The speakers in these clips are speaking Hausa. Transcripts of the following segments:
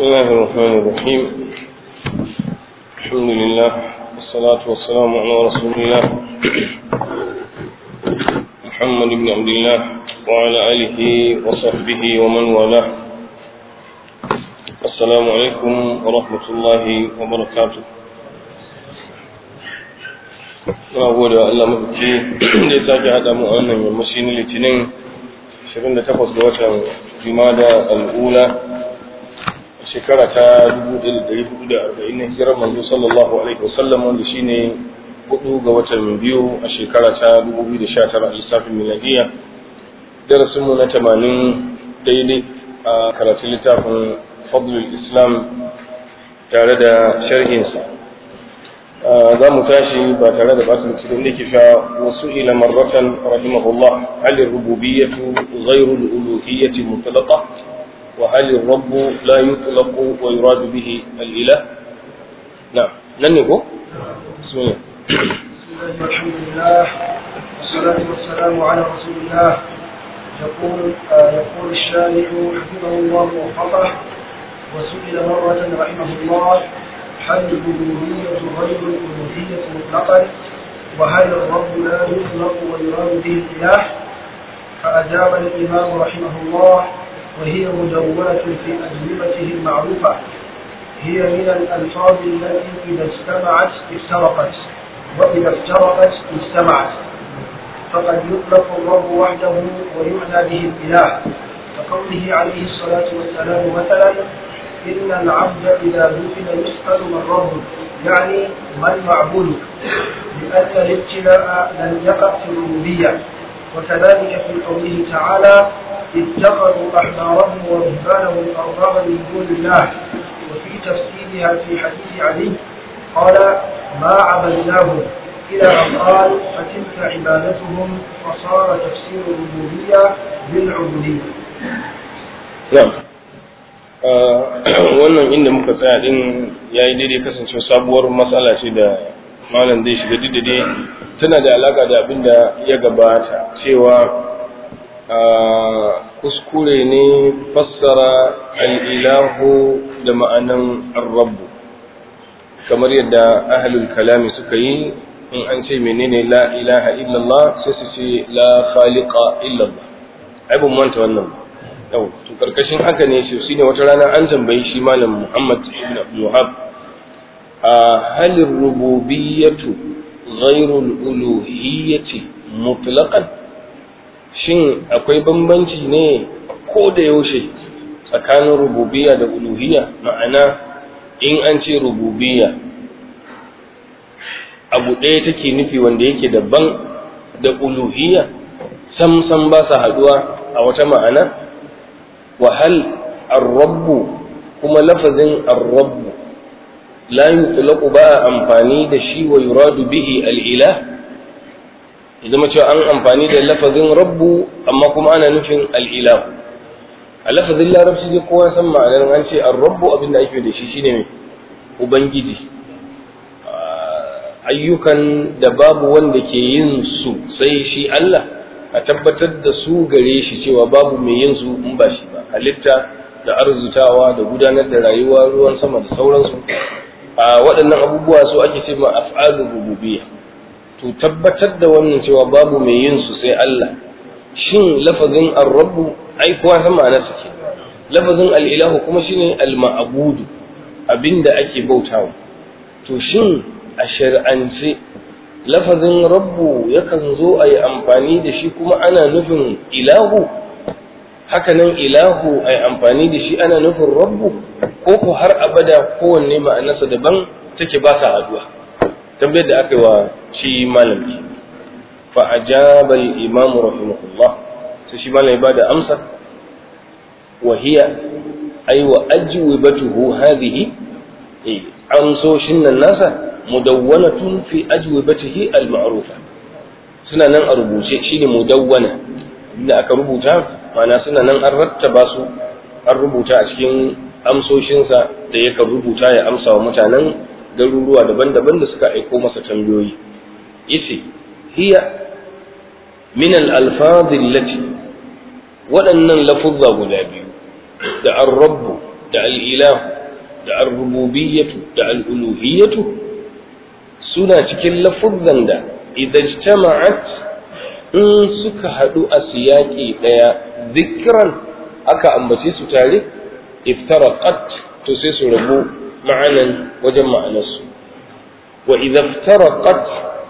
بسم الله الرحمن الرحيم الحمد لله والصلاة والسلام على رسول الله محمد بن عبد الله وعلى آله وصحبه ومن والاه السلام عليكم ورحمة الله وبركاته na gode wa Allah mafi da ya sake haɗa mu a wannan yammaci na litinin 28 ga watan jumada al'ula shekara ta 1440 na hijirar manzo sallallahu alaihi wasallam wanda shine hudu ga watan biyu a shekara ta 2019 a lissafin miladiya darasin mu na 80 daidai a karatun littafin fadlul islam tare da sharhinsa za mu tashi ba tare da basu cikin da ke sha wasu ila marratan rahimahullah halin rububiyyatu ghairu al-uluhiyyati mutlaqa wa halin rabbu la yutlaqu wa yuradu bihi al-ilah na nan ne ko bismillah الحمد لله والصلاة والسلام على رسول الله يقول يقول الشارع حفظه الله ووفقه وسئل مرة رحمه الله هل الألوهية غير الألوهية مطلقا وهل الرب لا يطلق ويراد به الإله فأجاب الإمام رحمه الله وهي مدونة في أجوبته المعروفة هي من الألفاظ التي إذا اجتمعت افترقت وإذا افترقت اجتمعت فقد يطلق الرب وحده ويعنى به الإله كقوله عليه الصلاة والسلام مثلا إن العبد إذا دفن يسأل من ربه يعني من معبودك لأن الابتلاء لم يقع في الربوبية وكذلك في قوله تعالى اتخذوا أحبارهم ورهبانهم أربابا من دون الله وفي تفسيرها في حديث علي قال ما عبدناهم إلى أن قال فتلك عبادتهم فصار تفسير الربوبية بالعبودية. نعم. wannan inda muka tsaya din ya yi daidai kasance sabuwar matsala ce da malam zai shiga didade tana da alaka da abin da ya gabata cewa kuskure ne fassara al'ilahu da ma'anan arrabu kamar yadda ahalul kalami suka yi in an ce menene la ilaha illallah sai su ce la khaliqa illallah ai ban manta wannan ba yau to karkashin haka ne shi shine wata rana an tambayi shi malam Muhammad ibn Abdul Wahhab a halin rububiyyatu ghairu uluhiyyati mutlaqan shin akwai bambanci ne ko da yaushe tsakanin rububiyya da uluhiyya ma'ana in an ce rububiyya abu ɗaya take nufi wanda yake daban da uluhiyya sam sam ba sa haduwa a wata ma'ana وهل الرب كما لفظ الرب لا يطلق بقى أمفاني دا شي ويراد به الإله إذا ما an amfani da lafazin rabbu amma kuma ana nufin al'ilahu a lafazin larabci dai kowa san ma'anar an ce an rabbu abin da ake da shi shine mai ubangiji ayyukan da babu wanda ke yin su sai shi Allah a tabbatar da su gare shi cewa babu mai yin su in ba shi ba halitta da arzutawa da gudanar da rayuwa ruwan sama da sauransu a waɗannan abubuwa su ake ce ma af'alur rububiyya to tabbatar da wannan cewa babu mai yin su sai Allah shin lafazin ar-rabb ai kowa san ma'anar sa ke lafazin al-ilahu kuma shine al-ma'budu abinda ake bautawa to shin a shar'ance lafazin rabbu yakan zo a yi amfani da shi kuma ana nufin ilahu hakanan ilahu a yi amfani da shi ana nufin rabbu ko ku har abada kowanne ma'anarsa daban take ba sa haduwa tambayar da aka yi wa shi malami fa ajaba al-imam rahimahullah sai shi malami ba da amsa wa hiya ay wa ajwibatuhu hadhihi eh amsoshin nan nasa mudawwanatun fi ajwibatihi al-ma'rufa suna nan a rubuce shine mudawwana inda aka rubuta mana suna nan an rattaba su an rubuta a cikin amsoshinsa da yakan rubuta ya amsa wa mutanen garuruwa daban-daban da suka aiko masa tambayoyi yace hiya min al-alfaz allati waɗannan lafuzza guda biyu da ar-rabb da al'ilahu da al-rububiyyatu da al'uluhiyyatu suna cikin lafuzan da idan jama'at in suka haɗu a siyaƙi ɗaya zikiran aka ambace su tare iftaraqat to sai su rabu ma'anan wajen ma'anarsu wa idan iftaraqat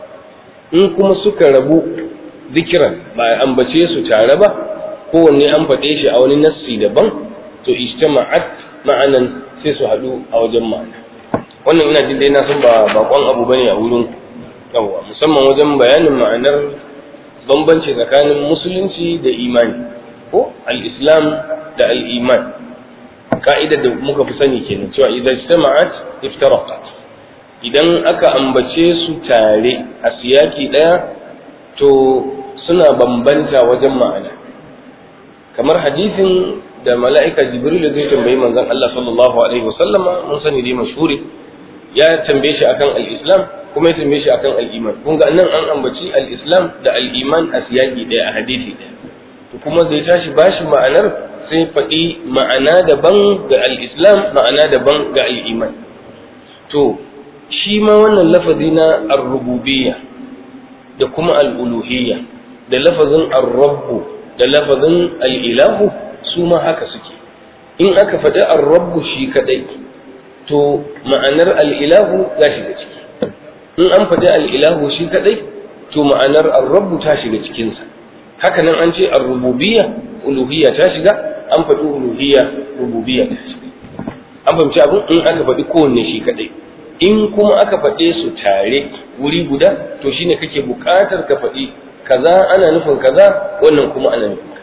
in kuma suka rabu zikiran ba a ambace su tare ba kowanne an faɗe shi a wani nassi daban to ijtama'at ma'anan sai su haɗu a wajen ma'ana wannan ina jin dai na san ba bakon abu bane a wurin yawa musamman wajen bayanin ma'anar bambanci tsakanin musulunci da imani ko al-islam da al-iman ka'ida da muka fi sani kenan cewa idan ijtama'at iftaraqat idan aka ambace su tare a siyaki daya to suna bambanta wajen ma'ana kamar hadisin da mala'ika jibril zai tambayi manzon Allah sallallahu alaihi wasallama mun sani dai mashhuri ya tambaye shi akan al-islam kuma ya tambaye shi akan al-iman kun ga nan an ambaci al-islam da al-iman a siyaki daya a hadisi daya to kuma zai tashi bashi ma'anar sai faɗi ma'ana daban ga al-islam ma'ana daban ga al-iman to shi ma wannan lafazi na ar-rububiyya da kuma al-uluhiyya da lafazin ar-rabbu da lafazin al-ilahu su ma haka suke in aka faɗi ar-rabbu shi kadai to ma'anar al-ilahu ya shiga ciki in an faɗi al-ilahu shi kadai to ma'anar ar-rabbu ta shiga cikinsa haka nan an ce ar-rububiyya uluhiyya ta shiga an faɗi uluhiyya rububiyya ta shiga an fahimci abin in aka faɗi kowanne shi kadai in kuma aka faɗe su tare wuri guda to shine kake buƙatar ka faɗi kaza ana nufin kaza wannan kuma ana nufin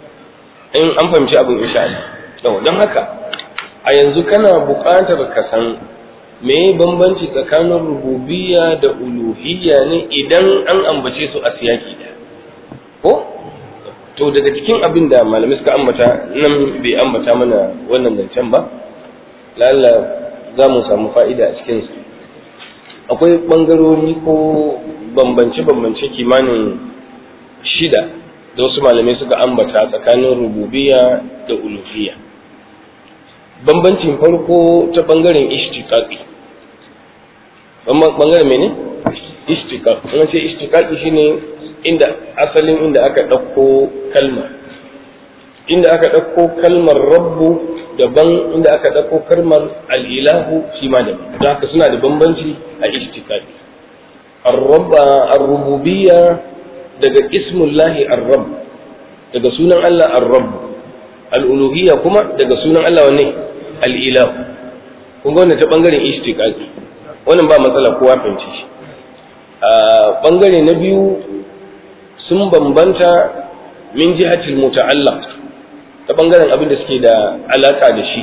in an fahimci abin insha Allah yawa don haka a yanzu kana buƙatar ka san me bambanci tsakanin rububiyya da uluhiyya ne idan an ambace su a siyaki da ko to daga cikin abin da malamai suka ambata nan bai ambata mana wannan zancen ba lalla za mu samu fa'ida a cikinsu akwai ɓangarori ko bambance-bambance kimanin shida da wasu malamai suka ambata tsakanin rububiya da ulufiya bambancin farko ta ɓangaren ishtiƙaƙi ɓangaren mene? ishtiƙaƙi wani ce ishtiƙaƙi shine inda asalin inda aka ɗauko kalma inda aka ɗauko kalmar rabbu daban inda aka ɗauko kalmar al'ilahu shi ma daban don haka suna da bambanci a ishtiƙaƙi ar-rububiyya daga ismullahi ar-rabb daga sunan Allah ar-rabb al-uluhiyya kuma daga sunan Allah wanne al-ilahu kun ga wannan ta bangaren ishtiqaqi wannan ba matsala kowa fahimci shi a bangare na biyu sun bambanta min jihatil muta'allaq ta bangaren abin da suke da alaka da shi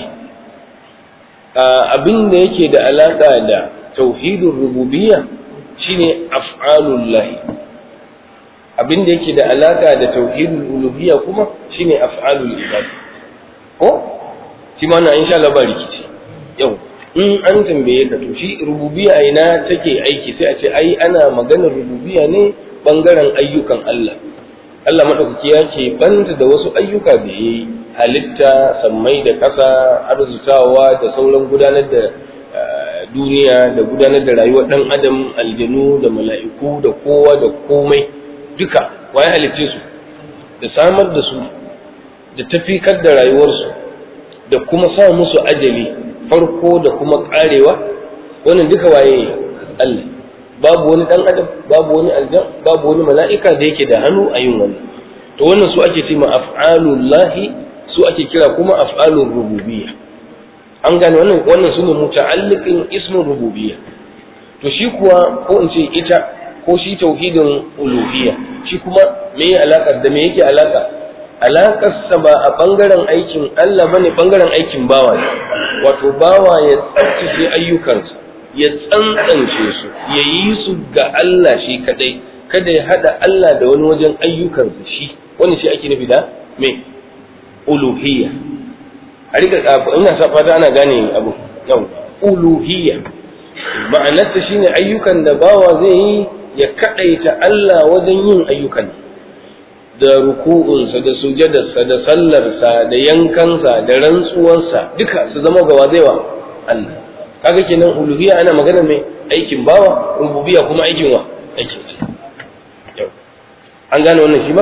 abin da yake da alaka da tauhidur rububiyya shine af'alullahi abin da yake da alaka da tauhidul uluhiyya kuma shine af'alul ibad ko shi ma na insha Allah ba rikici yau in an tambaye ka to shi rububiyya ina take aiki sai a ce ai ana maganar rububiyya ne bangaren ayyukan Allah Allah madaukaki ya ke banta da wasu ayyuka da yayi halitta sammai da ƙasa arzutawa da sauran gudanar da duniya da gudanar da rayuwar dan adam aljanu da mala'iku da kowa da komai duka waye halicce su da samar da su da tafikar da rayuwarsu da kuma sa musu ajali farko da kuma karewa wannan duka waye Allah babu wani dan adam babu wani aljan babu wani mala'ika da yake da hannu a yin wannan to wannan su ake cewa af'alullahi su ake kira kuma af'alur rububiyya an gane wannan wannan sune muta'alliqin ismin rububiyya to shi kuwa ko in ce ita ko shi tauhidin uluhiyya shi kuma me ya alaka da me yake alaka alakarsa ba a bangaren aikin Allah bane bangaren aikin bawa ne wato bawa ya tsaftace ayyukansa ya tsantsance su ya yi su ga Allah shi kadai kada ya hada Allah da wani wajen ayyukansa shi wani shi ake nufi da me uluhiyya a rika ina sa fata ana gane abu yau uluhiyya ma'anarta shine ayyukan da bawa zai yi ya kadaita Allah wajen yin ayyukan da ruku'unsa da sujadarsa da sallarsa da yankansa da rantsuwarsa duka su zama gawa zai wa Allah kaga kenan uluhiyya ana magana mai aikin bawa rububiyya kuma aikin wa aikin ce an gane wannan shi ba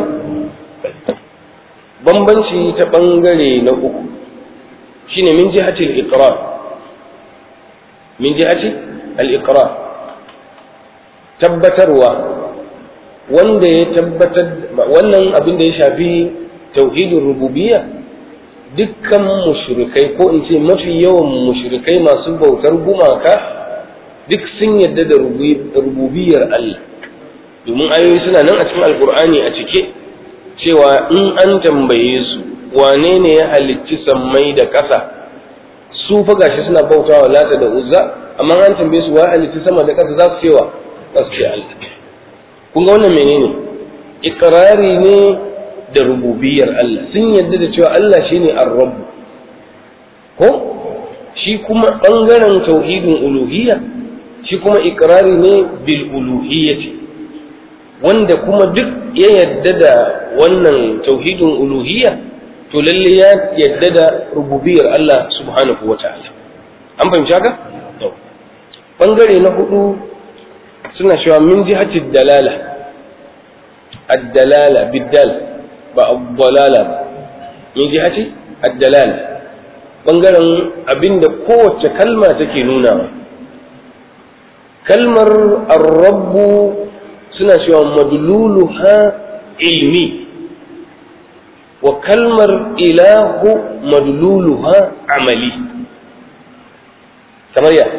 bambanci ta bangare na uku shine min jihatil iqrar min jihati al-iqrar tabbatarwa wanda ya tabbatar wannan abin da ya shafi tauhidin rububiyya dukkan mushrikai ko in ce mafi yawan mushrikai masu bautar gumaka duk sun yadda da rububiyar Allah domin ayoyi suna nan a cikin alkur'ani a cike cewa in an tambaye su wane ne ya halicci sammai da ƙasa su fa gashi suna bautawa lata da uzza amma an tambaye su wa halicci sama da ƙasa za su cewa za su ce Allah kun ga wannan menene ikrari ne da rububiyar Allah sun yadda da cewa Allah shine ar-rabb ko shi kuma bangaren tauhidin uluhiyya shi kuma ikrari ne bil uluhiyyati wanda kuma duk ya yadda da wannan tauhidin uluhiyya to lalle ya yadda da rububiyar Allah subhanahu wata'ala an fahimci haka bangare na hudu suna cewa min jihati dalala ad-dalala bid-dal ba ad-dalala ba min jihati ad-dalala bangaren abinda kowace kalma take nunawa kalmar ar-rabb suna cewa madluluha ilmi wa kalmar ilahu madluluha amali kamar ya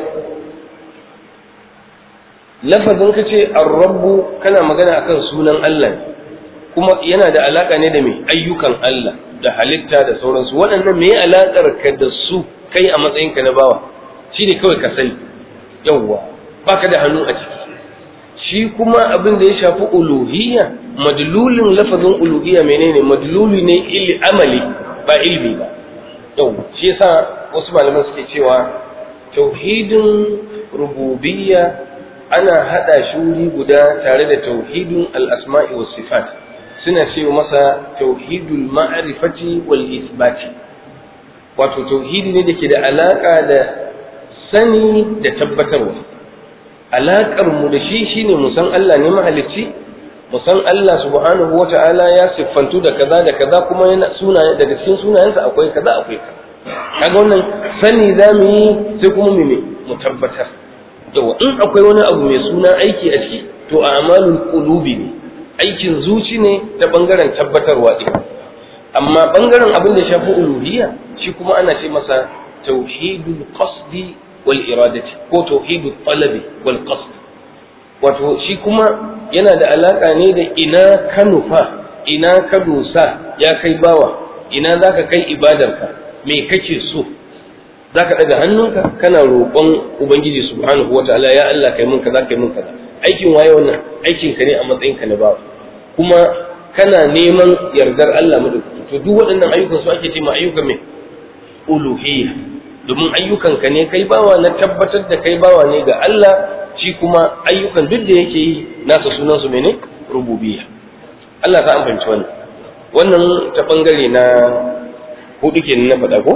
lafazin ka ce rabbu kana magana akan sunan Allah kuma yana da alaka ne da mai ayyukan Allah da halitta da sauransu waɗannan me alakar ka da su kai a matsayin ka na bawa shine kawai ka sani yawwa baka da hannu a ciki shi kuma abin da ya shafi uluhiyya madlulin lafazin uluhiyya menene madluli ne illi amali ba ilmi ba yau shi yasa wasu malaman suke cewa tauhidin rububiyya ana hada shi wuri guda tare da tauhidin al-asma'i was sifat suna cewa masa tauhidul ma'rifati wal isbati wato tauhidi ne da ke da alaka da sani da tabbatarwa alaƙar mu da shi shine mu san Allah ne mahalicci mu san Allah subhanahu wata'ala ya siffantu da kaza da kaza kuma yana sunaye daga cikin sunayensa akwai kaza akwai kaza kaga wannan sani zamu yi sai kuma mu me mu tabbatar yawa in akwai wani abu mai suna aiki a ciki to a'malul qulubi ne aikin zuci ne ta bangaren tabbatarwa din amma bangaren abin da shafi uluhiyya shi kuma ana ce masa tauhidul qasdi wal iradati ko tauhidu talabi wal qasd wato shi kuma yana da alaka ne da ina ka nufa ina ka dosa ya kai bawa ina zaka kai ibadarka me kake so zaka daga hannunka kana roƙon ubangiji subhanahu wataala ya Allah kai mun kaza kai mun kaza aikin waye wannan aikin ka ne a matsayin ka na bawa kuma kana neman yardar Allah madaukaki to duk waɗannan ayyukan su ake cewa ayyukan me uluhiyya domin ayyukanka ne kai bawa na tabbatar da kai bawa ne ga Allah shi kuma ayyukan duk da yake yi nasa sunan su mene rububiyya Allah ta amfanci wannan wannan ta bangare na hudu kenan na faɗa ko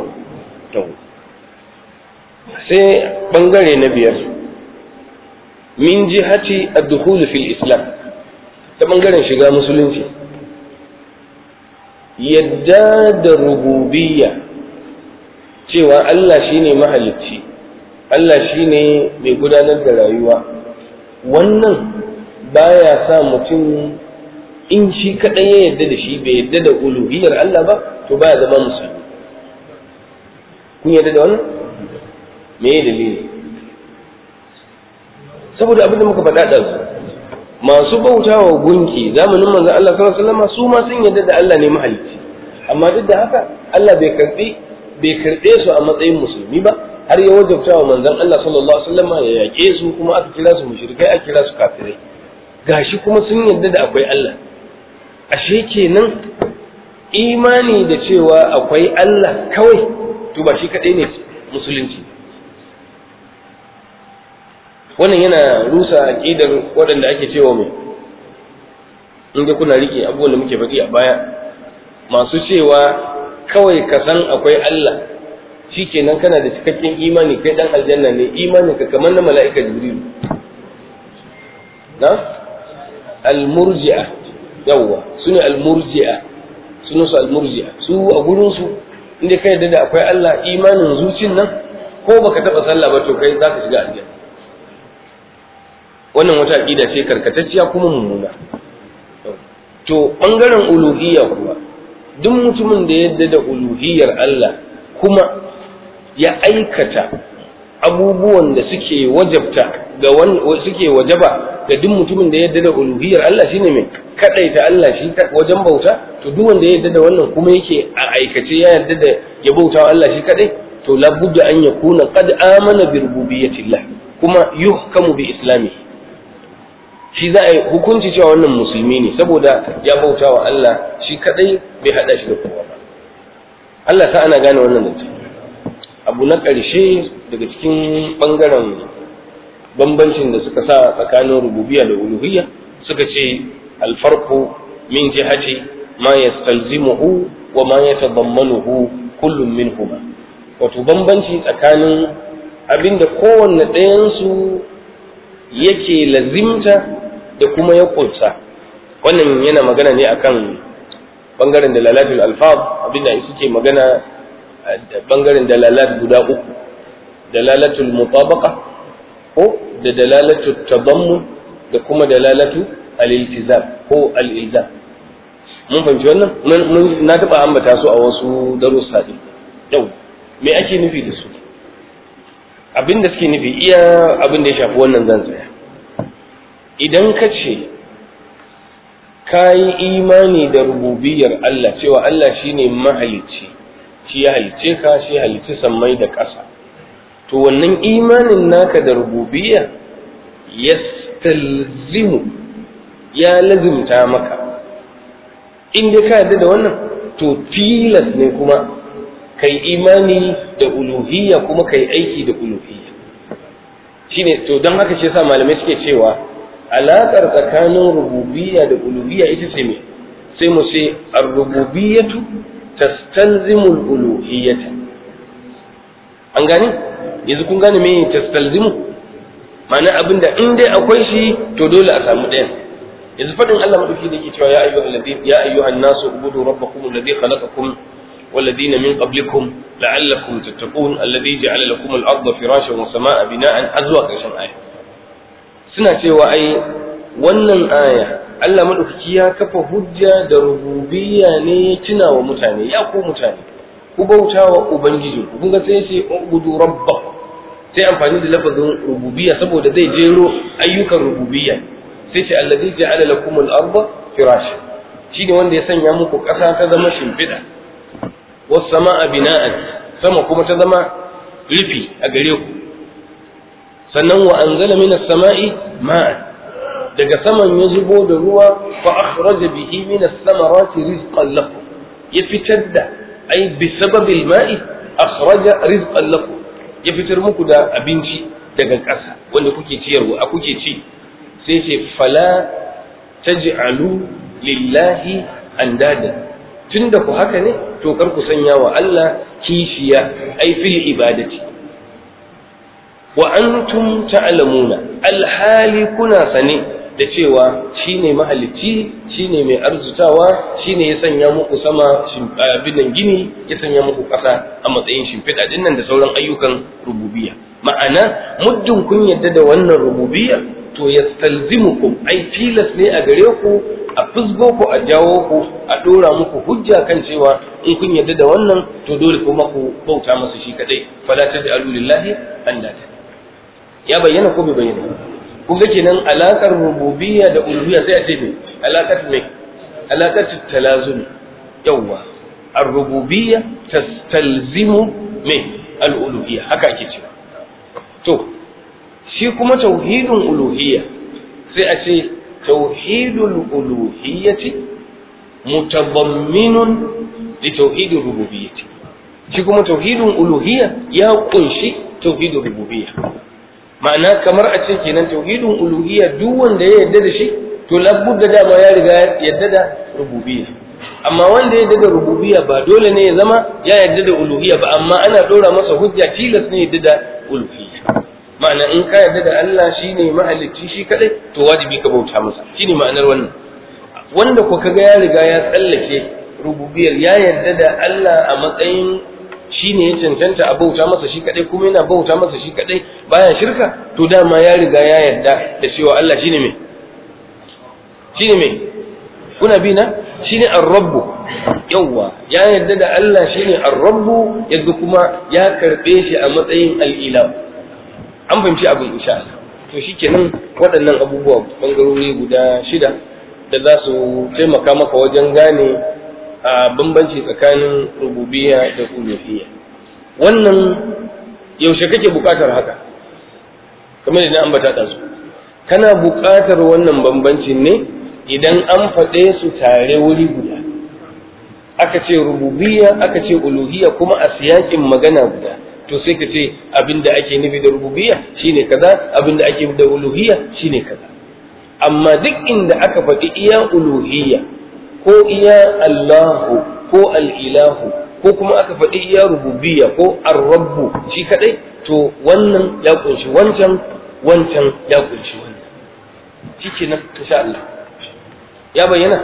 sai bangare na biyar min jihati ad-dukhul fil islam ta bangaren shiga musulunci yadda da rububiyya cewa Allah shine mahalicci Allah shine mai gudanar da rayuwa wannan baya sa mutum in shi kadai ya yadda da shi bai yadda da uluhiyar Allah ba to baya zama musulmi kun yadda da wannan me ya dalili saboda abin da muka faɗa da su masu bautawa gunki zamanin manzon Allah sallallahu alaihi wasallam su ma sun yadda da Allah ne mahalicci amma duk da haka Allah bai karbi bai karɓe su a matsayin musulmi ba har ya wajabta wa manzon Allah sallallahu alaihi wasallam ya yaƙe su kuma aka kira su mushrikai aka kira su kafirai gashi kuma sun yarda da akwai Allah ashe kenan imani da cewa akwai Allah kawai to ba shi kadai ne musulunci wannan yana rusa aqidar waɗanda ake cewa mai in ga kuna rike abubuwan da muke faɗi a baya masu cewa kawai ka san akwai Allah shikenan kana da cikakken imani kai dan aljanna ne imanin ka kamar na mala'ika jibril na al-murji'a yawwa sune al-murji'a sunu su al-murji'a su a gurin su inda kai yadda da akwai Allah imanin zucin nan ko baka taba sallah ba to kai zaka shiga aljanna wannan wata aqida ce karkatacciya kuma mummuna to bangaren uluhiyya kuwa duk mutumin da yadda da uluhiyyar Allah kuma ya aikata abubuwan da suke wajabta ga suke wajaba ga duk mutumin da yadda da uluhiyyar Allah shine mai kadaita Allah shi wajen bauta to duk wanda ya yadda da wannan kuma yake a aikace ya yadda da ya bauta wa Allah shi kadai to labudda an yakuna qad amana bi rububiyyatillah kuma yuhkamu bi islami shi za a yi hukunci cewa wannan musulmi ne saboda ya bauta wa Allah shi kadai bai hada shi da kowa ba Allah sa ana gane wannan zance abu na ƙarshe daga cikin ɓangaren bambancin da suka sa tsakanin rububiyya da uluhiyya suka ce alfarku min jihati ma yastalzimuhu wa ma yatadammanuhu kullum minhuma wato bambanci tsakanin abinda kowanne ɗayansu yake lazimta da kuma ya kunsa wannan yana magana ne akan bangaren dalalatul alfaz abinda suke magana bangaren dalalat guda uku dalalatul mutabaqa ko da dalalatul tadammun da kuma dalalatu al-iltizam ko al-ilzam mun fahimci wannan mun na taba ambata su a wasu darussa din yau me ake nufi da su abin da suke nufi iya abin da ya shafi wannan zan tsaya idan ka ce ka yi imani da rububiyar Allah cewa Allah shine mahalicci shi ya halicce ka shi ya halicci sammai da ƙasa to wannan imanin naka da rububiyya yastalzimu ya lazimta maka in dai ka yarda da wannan to tilas ne kuma kai imani da uluhiyya kuma kai aiki da uluhiyya shine to don haka shi yasa malamai suke cewa alaƙar tsakanin rububiyya da uluhiyya ita ce me sai mu ce ar-rububiyyatu tastalzimu al-uluhiyyata an gane yanzu kun gane me tastalzimu ma'ana abinda in dai akwai shi to dole a samu ɗayan yanzu faɗin Allah madauki da yake cewa ya ayyuhal ladina ya ayyuhan nasu ubudu rabbakum alladhi khalaqakum والذين من قبلكم لعلكم تتقون الذي جعل لكم الأرض فراشا والسماء بناء أزواج عشان آية suna cewa ai wannan aya Allah madaukaki ya kafa hujja da rububiyya ne tuna wa mutane ya ku mutane ku bauta wa ubangiji ku kun ga sai ce ubudu rabbakum sai amfani da lafazin rububiyya saboda zai jero ayyukan rububiyya sai ce allazi ja'ala lakum al-ardha firasha shine wanda ya sanya muku ƙasa ta zama shimfiɗa was sama'a bina'an sama kuma ta zama rufi a gare ku sannan wa anzala minas sama'i ma'an daga saman ya zubo da ruwa fa akhraja bihi minas samarati rizqan lakum ya fitar da ai bi sababil ma'i akhraja rizqan lakum ya fitar muku da abinci daga ƙasa wanda kuke ciyarwa a kuke ci sai ce fala taj'alu lillahi andada tunda ku haka ne to kar ku sanya wa Allah kishiya ai fil ibadati wa antum ta'lamuna alhali kuna sane da cewa shine mahalicci shine mai arzutawa shine ya sanya muku sama binan gini ya sanya muku ƙasa a matsayin shimfiɗa din nan da sauran ayyukan rububiyya ma'ana muddin kun yadda da wannan rububiyya to yastalzimukum ai tilas ne a gare ku a fusgo ku a jawo ku a dora muku hujja kan cewa in kun yadda da wannan to dole kuma ku bauta masa shi kadai fala taj'alu lillahi andata ya bayyana ko bai bayyana kun ga kenan alakar rububiyya da uluhiyya sai a ce me alakar me alakar talazumi yawa ar-rububiyya tastalzimu me al-uluhiyya haka ake cewa to shi kuma tauhidin uluhiyya sai a ce tauhidul uluhiyyati mutadamminun li tauhidir rububiyyati shi kuma tauhidin uluhiyya ya kunshi tauhidin rububiyya ma'ana kamar a ce kenan tauhidin uluhiyya duk wanda ya yarda da shi to labudda dama ya riga yadda da rububiyya amma wanda ya yadda da rububiyya ba dole ne ya zama ya yadda da uluhiyya ba amma ana dora masa hujja tilas ne yadda da uluhiyya ma'ana in ka yadda da Allah shine mahalicci shi kadai to wajibi ka bauta masa shine ma'anar wannan wanda ko kaga ya riga ya tsallake rububiyar ya yadda da Allah a matsayin shine ya cancanta a bauta masa shi kadai kuma yana bauta masa shi kadai baya shirka to dama ya riga ya yadda da cewa Allah shine me shine me kuna bi na shine ar-rabb yawa ya yadda da Allah shine ar-rabb yadda kuma ya karbe shi a matsayin al-ilah an fahimci abin insha Allah to shikenan waɗannan abubuwa bangarori guda shida da za su taimaka maka wajen gane a bambanci tsakanin rububiyya da uluhiyya wannan yaushe kake buƙatar haka kamar da na ambata da su kana buƙatar wannan bambancin ne idan an faɗe su tare wuri guda aka ce rububiyya aka ce uluhiyya kuma a siyakin magana guda to sai ka ce abinda ake nufi da rububiyya shine kaza abinda ake nufi da uluhiyya shine kaza amma duk inda aka faɗi iya uluhiyya ko iya Allahu ko al'ilahu ko kuma aka faɗi iya rububiyya ko ar-rabbu shi kadai to wannan ya kunshi wancan wancan ya kunshi wannan shi nan insha Allah ya bayyana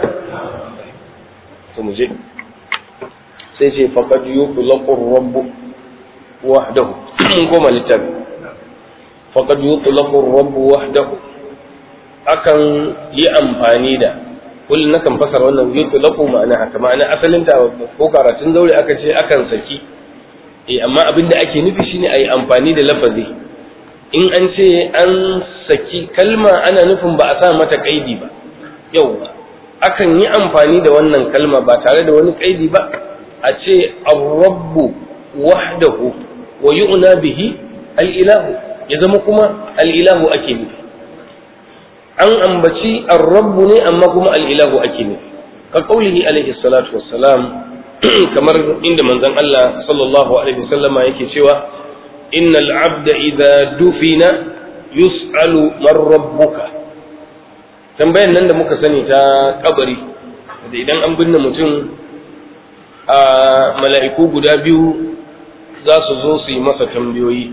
to mu je sai ce faqad yuqlaqu ar-rabbu wahdahu mun koma littafi faqad yuqlaqu ar-rabbu wahdahu akan yi amfani da kullum na kan fasara wannan yutlaqu ma'ana haka ma'ana asalin ta ko karatun zaure aka ce akan saki eh amma abin da ake nufi shine ayi amfani da lafazi in an ce an saki kalma ana nufin ba a sa mata kaidi ba yauwa akan yi amfani da wannan kalma ba tare da wani kaidi ba a ce ar-rabbu wahdahu wa yu'na bihi al-ilahu ya zama kuma al-ilahu ake nufi an ambaci ar-rabbu ne amma kuma al-ilahu ake ne ka kaulihi alaihi salatu wassalam kamar inda manzon Allah sallallahu alaihi wasallama yake cewa innal abda idza dufina yus'alu man rabbuka tambayan nan da muka sani ta kabari da idan an binne mutum a mala'iku guda biyu za su zo su yi masa tambayoyi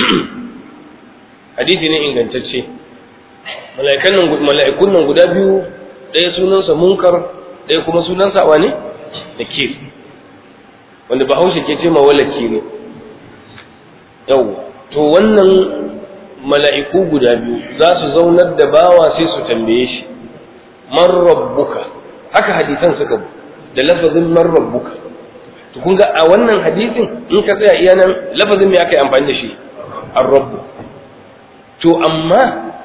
hadisi ne ingantacce mala'ikun nan guda biyu ɗaya sunansa munkar ɗaya kuma sunansa wane da kir wanda bahaushe ke ce mawalaki ne yau to wannan mala'iku guda biyu za su zaunar da bawa sai su tambaye shi man rabbuka haka hadisan suka bu da lafazin man rabbuka to kun ga a wannan hadisin in ka tsaya iya nan lafazin me aka yi amfani da shi ar-rabbu to amma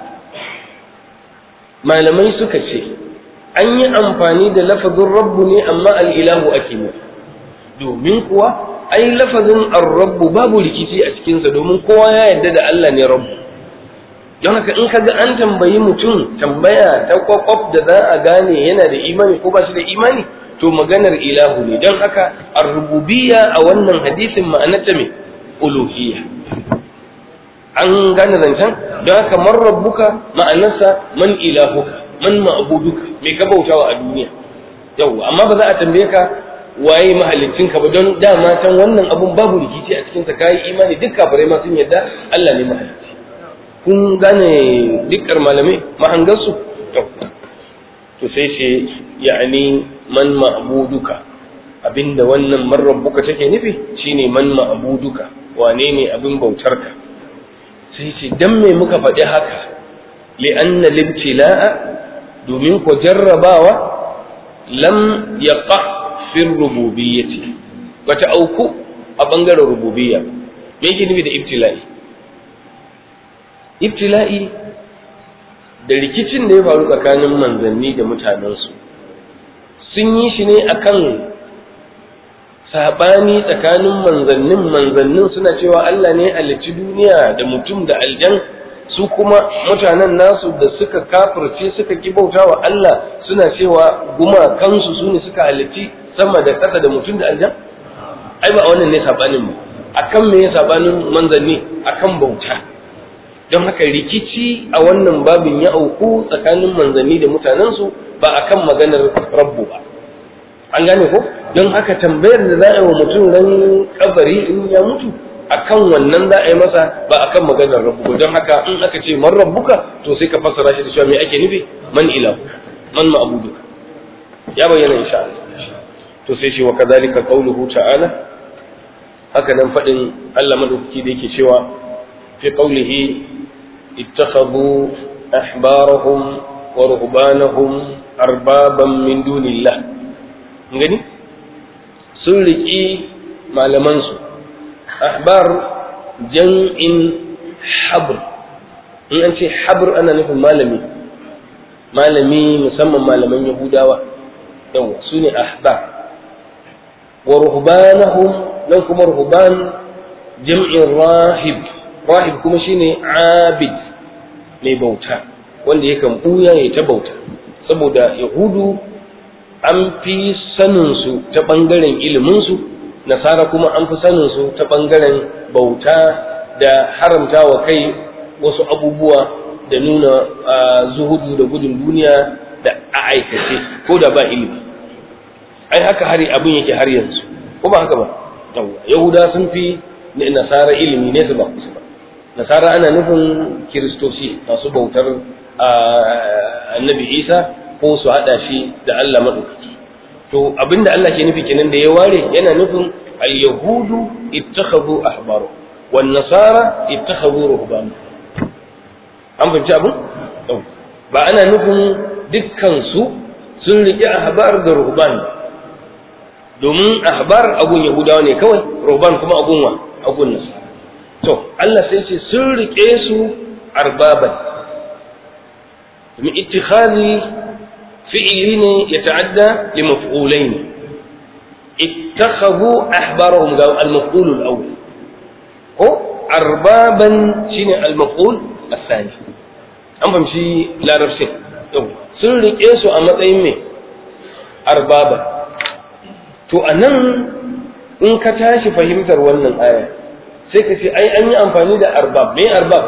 malamai suka ce an yi amfani da lafazin rabbu ne amma al'ilahu ake nufi domin kuwa ai lafazin ar-rabbu babu rikici a cikinsa domin kowa ya yarda da Allah ne rabbu don haka in kaga an tambayi mutum tambaya ta kwakwaf da za a gane yana da imani ko ba shi da imani to maganar ilahu ne don haka ar-rububiyya a wannan hadisin ma'anarta mai uluhiyya an gane zancen don haka man rabbuka ma'anarsa man ilahuka man ma'buduka me ka bautawa a duniya yau amma ba za a tambaye ka waye mahallicin ka ba don dama can wannan abun babu rikici a cikin sa kai imani duk kafirai ma sun yadda Allah ne mahalicci kun gane dukkan malamai mahangansu to to sai ce ya'ani man ma'buduka abinda wannan man rabbuka take nufi shine man ma'buduka wane ne abin bautarka sai ce dan me muka faɗi haka li'anna libtila'a domin ko jarrabawa lam yaqa fi rububiyyati bata auku a bangaren rububiyya me yake nufi da ibtila'i ibtila'i da rikicin da ya faru tsakanin manzanni da mutanensu sun yi shi ne akan sabani tsakanin manzannin manzannin suna cewa Allah ne halicci duniya da mutum da aljan su kuma mutanen nasu da suka kafirce suka ki bauta wa Allah suna cewa gumakansu su ne suka halicci sama da ƙasa da mutum da aljan ai ba wannan ne sabanin ba akan me sabanin manzanni akan bauta don haka rikici a wannan babin ya auku tsakanin manzanni da mutanensu ba akan maganar rabbu ba an gane ko don haka tambayar da za a yi wa mutum ran kabari in ya mutu akan wannan za a yi masa ba akan maganar rabbu ba don haka in aka ce man rabbuka to sai ka fassara shi da cewa me ake nufi man ilahu man ma'buduka ya bayyana insha Allah to sai shi wa kadhalika qawluhu ta'ala haka nan fadin Allah madaukaki da yake cewa fi qawlihi ittakhadhu ahbarahum wa ruhbanahum arbaban min dunillah gani sun riki malaman su ahbar jam'in habr in an ce habr ana nufin malami malami musamman malaman yahudawa yawa su ne ahbar wa ruhbanahum nan kuma ruhban jam'in rahib rahib kuma shine abid mai bauta wanda yakan buya ya ta bauta saboda yahudu an fi saninsu ta ɓangaren iliminsu nasara kuma an fi saninsu ta ɓangaren bauta da haramta wa kai wasu abubuwa da nuna zuhudu da gudun duniya da a aikace ko da ba ilimi ai haka hari abin yake har yanzu ko ba haka ba yahuda sun fi nasara ilimi ne su ba kusa ba nasara ana nufin kiristoci masu bautar annabi isa ko su haɗa shi da allah maɗaukaki to abinda allah ke nufi kenan da ya ware yana nufin al-yahudu ittakhadhu ahbaru wan nasara ittakhadhu ruhbanu an fahimci abin ba ana nufin dukkan su sun riƙe ahbar da ruhban domin ahbar agun yahudawa ne kawai ruhban kuma agun wa agun nasara to Allah sai ce sun riƙe su arbaban domin ittikhadi fi'ili ne ya ta'adda li maf'ulain ittakhadhu ahbarahum ga al-maf'ul al-awwal ko arbaban shine al-maf'ul al-thani an fahimci larabcin sun riƙe su a matsayin mai arbaba to a nan in ka tashi fahimtar wannan aya sai ka ce ai an yi amfani da arbab mai arbab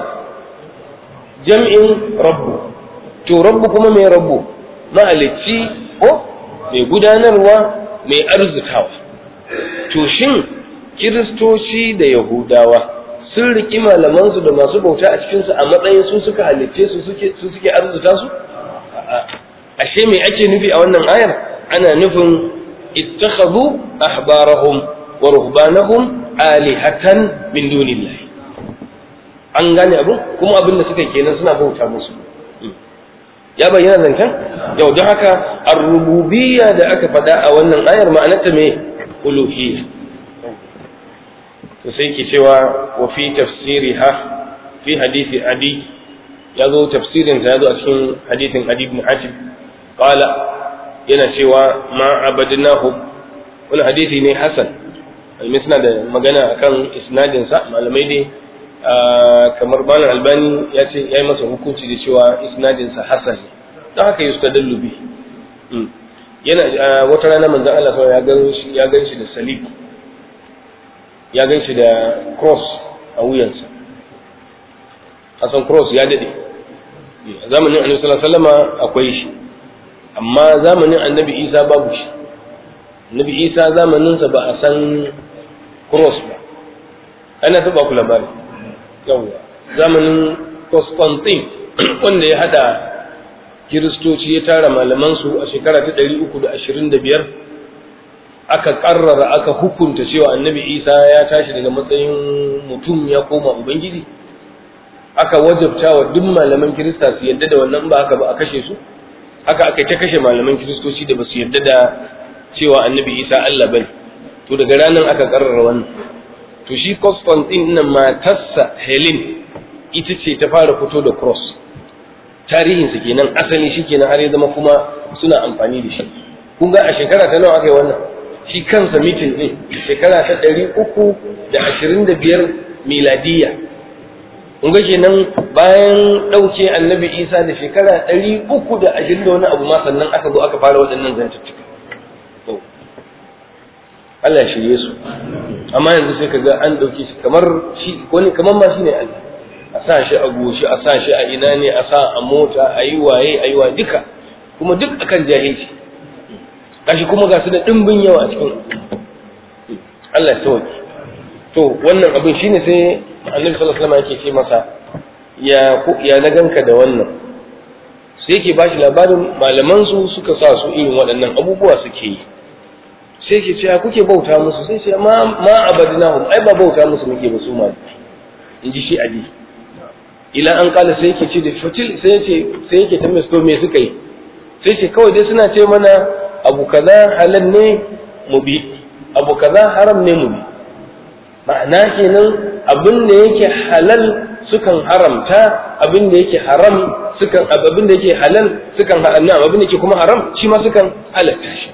jam'in rabbu to rabbu kuma mai rabbu mahalicci ko mai gudanarwa mai arzikawa to shin kiristoci da yahudawa sun riƙi malamansu da masu bauta a cikinsu a matsayin su suka halicce su suke arzuta su ashe me ake nufi a wannan ayar ana nufin ittakhadhu ahbarahum wa ruhbanahum alihatan min dunillah an gane abu kuma abin da suka kenan suna bauta musu ya bayyana zancen yau don haka ar-rububiyya da aka faɗa a wannan ayar ma'anarta me uluhiyya to sai ke cewa wa fi tafsiriha fi hadisi adi ya zo tafsirin ta ya zo a cikin hadisin adi ibn hatim qala yana cewa ma abadnahu wani hadisi ne hasan almi suna da magana akan isnadin sa malamai dai kamar bana albani ya ce ya yi masa hukunci da cewa isnadin sa hasan ne don haka yustadallu bi yana wata rana manzon Allah ya gan shi ya gan shi da salib ya gan shi da cross a wuyansa asan cross ya dade zamanin annabi sallallahu alaihi wasallam akwai shi amma zamanin annabi isa babu shi annabi isa zamaninsa ba a san cross ba ana ta ba ku labari yawwa zamanin constantine wanda ya hada kiristoci ya tara malamansu a shekara ta ɗari uku da ashirin da biyar aka ƙarrara aka hukunta cewa annabi isa ya tashi daga matsayin mutum ya koma ubangiji aka wajabta wa duk malaman kirista su yadda da wannan ba haka ba a kashe su haka aka ta kashe malaman kiristoci da ba su yadda da cewa annabi isa allah bane to daga ranar aka ƙarrara wannan to shi constantine nan matarsa helen ita ce ta fara fito da cross tarihinsa kenan asali shi kenan har ya zama kuma suna amfani da shi kun ga a shekara ta nawa aka yi wannan shi kansa mitin ɗin shekara ta ɗari uku da ashirin da biyar miladiyya kun ga kenan bayan ɗauke annabi isa da shekara ɗari uku da ashirin da wani abu ma sannan aka zo aka fara waɗannan zantuttuka Allah ya shirye su amma yanzu sai ka ga an ɗauke shi kamar shi wani kamar ma shi ne Allah a sa shi a goshi a sa shi a ina ne a sa a mota a yi waye a yi wa duka kuma duk akan jahilci gashi kuma ga su da ɗimbin yawa a cikin Allah ya sauke to wannan abin shine sai annabi sallallahu alaihi wasallam yake ce masa ya ya na ganka da wannan sai yake bashi labarin malaman su suka sa su irin waɗannan abubuwa suke yi sai yake cewa kuke bauta musu sai ce ma ma abadnahum ai ba bauta musu muke ba su ma in ji shi ali ila an kala sai yake ce da fatil sai yake sai yake tambaye su me suka yi sai ce kawai dai suna ce mana abu kaza halal ne mu bi abu kaza haram ne mu bi ma'ana kenan abin da yake halal sukan haramta abin da yake haram sukan abin da yake halal sukan haramta abin da yake kuma haram shi ma sukan halatta shi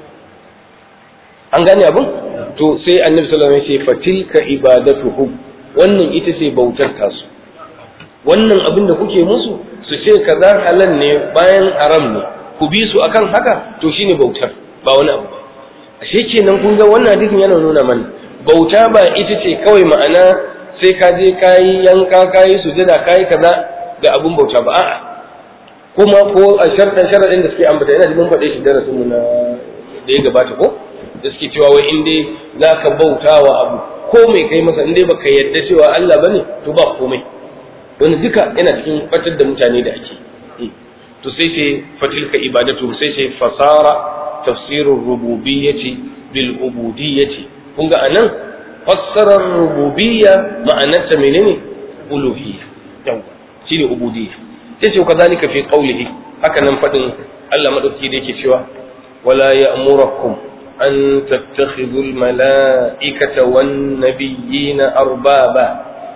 an gane abin to sai annabi sallallahu alaihi wasallam ya ce fatilka ibadatuhum wannan ita ce bautar tasu wannan abin da kuke musu su ce kaza halal ne bayan haram ne ku bi su akan haka to shine bautar ba wani abu ba ashe kenan kun ga wannan hadisin yana nuna mana bauta ba ita ce kawai ma'ana sai ka je kayi yanka kayi sujada kayi kaza ga abun bauta ba a'a kuma ko a sharɗan sharaɗin da suke ambata yana mun faɗe shi darasin mu na da ya gabata ko da suke cewa wai in dai za ka bauta wa abu ko mai kai masa in dai baka yadda cewa Allah bane to ba komai wani duka yana cikin fatar da mutane da ake to sai ce fatilka ibadatu sai ce fasara tafsirur rububiyyati bil ubudiyyati kun ga anan fassarar rububiyya ma'anarta menene uluhiyya yawa shine ubudiyya sai ce kazalika fi qawlihi haka nan fadin Allah madauki da yake cewa wala ya'murakum an tattakhidhu al mala'ikata wan nabiyyina arbaba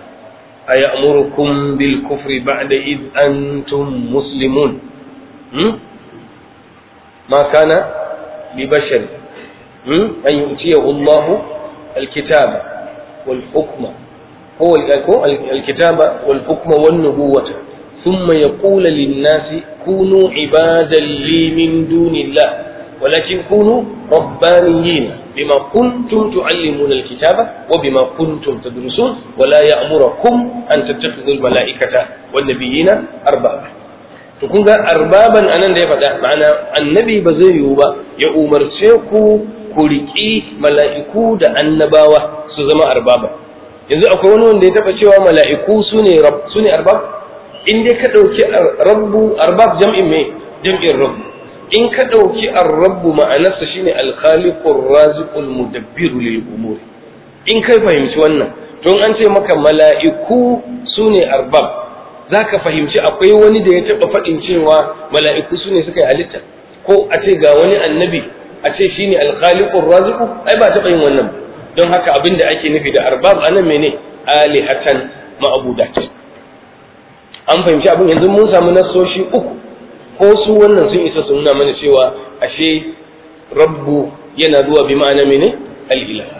ayamurukum bil kufri ba'da id antum muslimun hmm? ma kana li bashar hmm? an yu'tiyahu Allah الكتاب والحكم هو الكتاب والحكم والنبوة ثم يقول للناس كونوا عبادا لي من دون الله ولكن كونوا ربانيين بما كنتم تعلمون الكتاب وبما كنتم تدرسون ولا يأمركم أن تتخذوا الملائكة والنبيين أربابا tukun ga arbaban anan da ya faɗa ma'ana annabi ba zai yiwu ba ya umarce ku ku riƙi mala'iku da annabawa su zama arbaba yanzu akwai wani wanda ya taɓa cewa mala'iku su ne su ne arbab in dai ka ɗauki rabbu arbab jam'in me jam'in rabbu in ka ɗauki arrabbu ma'anarsa shine alkhaliqur raziqul mudabbiru lil umur in kai fahimci wannan to an ce maka mala'iku su ne arbab zaka fahimci akwai wani da ya taɓa faɗin cewa mala'iku su ne suka yi halitta ko a ce ga wani annabi a ce shi ne alkhaliqur raziqu ai ba taɓa yin wannan don haka abin da ake nufi da arbab anan mene alihatan ma'budat an fahimci abin yanzu mun samu nasoshi uku ko su wannan sun isa su nuna mana cewa ashe rabbu yana zuwa bi ma'ana mene al-ilah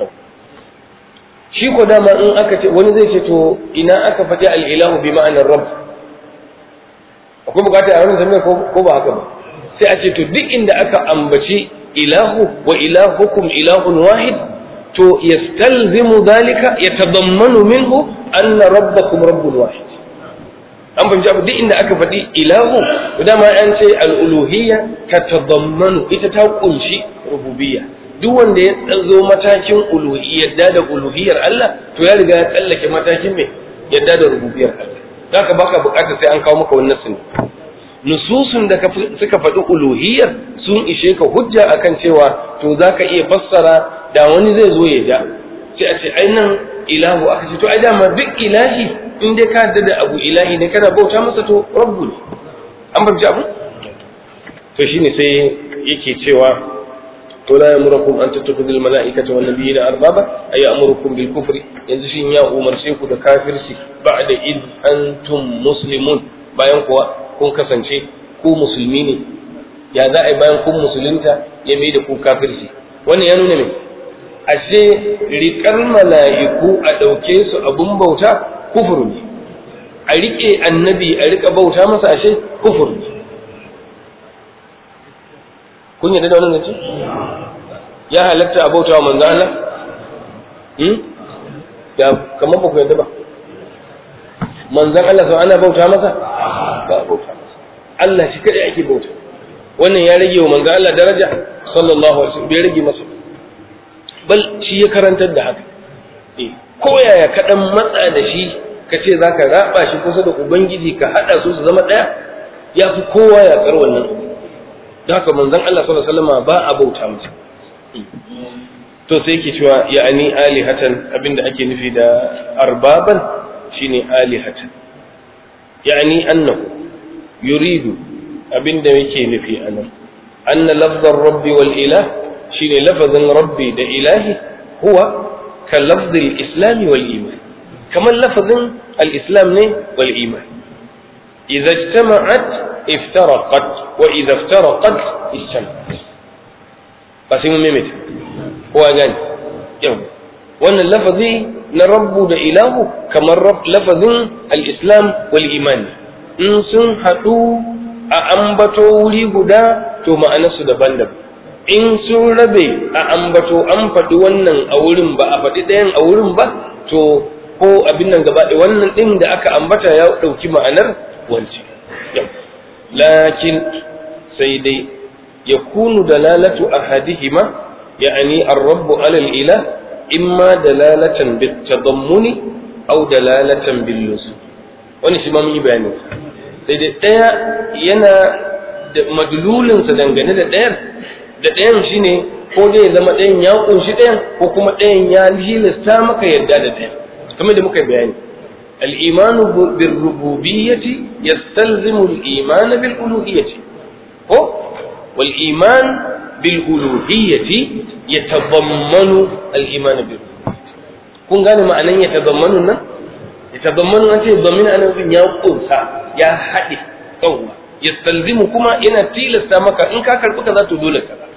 shi ko dama in aka ce wani zai ce to ina aka faɗi al-ilahu bi ma'anar rabb akwai bukata a wannan tambayar ko ba haka ba sai a ce to duk inda aka ambaci ilahu wa ilahukum ilahun wahid to yastalzimu dhalika yatadammanu minhu anna rabbakum rabbun wahid an fahimci abu duk inda aka faɗi ilahu to dama an ce al'uluhiyya ta tadammanu ita ta kunshi rububiyya duk wanda ya zo matakin yadda da uluhiyyar Allah to ya riga ya tsallake matakin mai yadda da rububiyyar Allah zaka baka bukatar sai an kawo maka wannan sunni nususun da suka faɗi uluhiyyar sun ishe ka hujja akan cewa to za ka iya fassara da wani zai zo ya ja sai a ce ai nan ilahu aka ce to ai dama duk ilahi in dai ka da abu ilahi ne kana bauta masa to rabbu ne an fahimci abu to shine sai yake cewa to la yamurukum an tattakhudhu al mala'ikata wan nabiyina arbaba ay yamurukum bil kufri yanzu shin ya umarce ku da kafirci ba'da id antum muslimun bayan kuwa kun kasance ku musulmi ne ya za a yi bayan kun musulunta ya mai da ku kafirci wannan ya nuna me ashe riƙar mala'iku a ɗauke su abun bauta kufur ne a riƙe annabi a riƙa bauta masa ashe kufur ne kun yadda da wannan zance ya halatta a bauta wa manzo Allah hmm? ya kamar ba ku yadda ba manzon Allah sau ana bauta masa ba bauta masa Allah shi kadai ake bauta wannan ya rage wa manzon Allah daraja sallallahu alaihi wasallam bai rage masa bal shi ya karantar da haka eh ko yaya ka dan matsa da shi ka ce zaka raba shi kusa da ubangiji ka hada su su zama daya ya fi kowa ya kar wannan da haka manzon Allah sallallahu alaihi wasallam ba a bauta masa to sai yake cewa ya'ani alihatan abinda ake nufi da arbaban shine alihatan ya'ani annahu yuridu abinda yake nufi anan anna lafzar rabbi wal ilah shine lafazin rabbi da ilahi huwa ka lafzil islami wal iman kamar lafazin al-islam ne wal iman idza ijtama'at iftaraqat wa idza iftaraqat ijtama'at ba sai mun maimaita kowa gani yau wannan lafazi na rabbu da ilahu kamar lafazin al-islam wal iman in sun haɗu a ambato wuri guda to ma'anarsu daban-daban in sun rabe a ambato an faɗi wannan a wurin ba a faɗi ɗayan a wurin ba to ko abin nan gaba wannan ɗin da aka ambata ya ɗauki ma'anar wancan lakin sai dai ya kunu dalalatu ahadihima ya'ani ar-rabbu alal ilah imma dalalatan bit-tadammuni aw dalalatan bil-luzum wani shi ma mun yi bayani sai dai ɗaya yana da madlulinsa dangane da ɗayan da ɗayan shine ko dai ya zama ɗayan ya ƙunshi ɗayan ko kuma ɗayan ya hilasta maka yadda da ɗayan kamar da muka bayani الإيمان بالربوبية يستلزم الإيمان بالألوهية هو والإيمان بالألوهية يتضمن الإيمان بالربوبية kun gane ma'anan ya tazammanu nan ya tazammanu an ce zamin ana nufin ya kunsa ya haɗe yawwa ya stalzimu kuma yana tilasta maka in ka karɓi kaza to dole kaza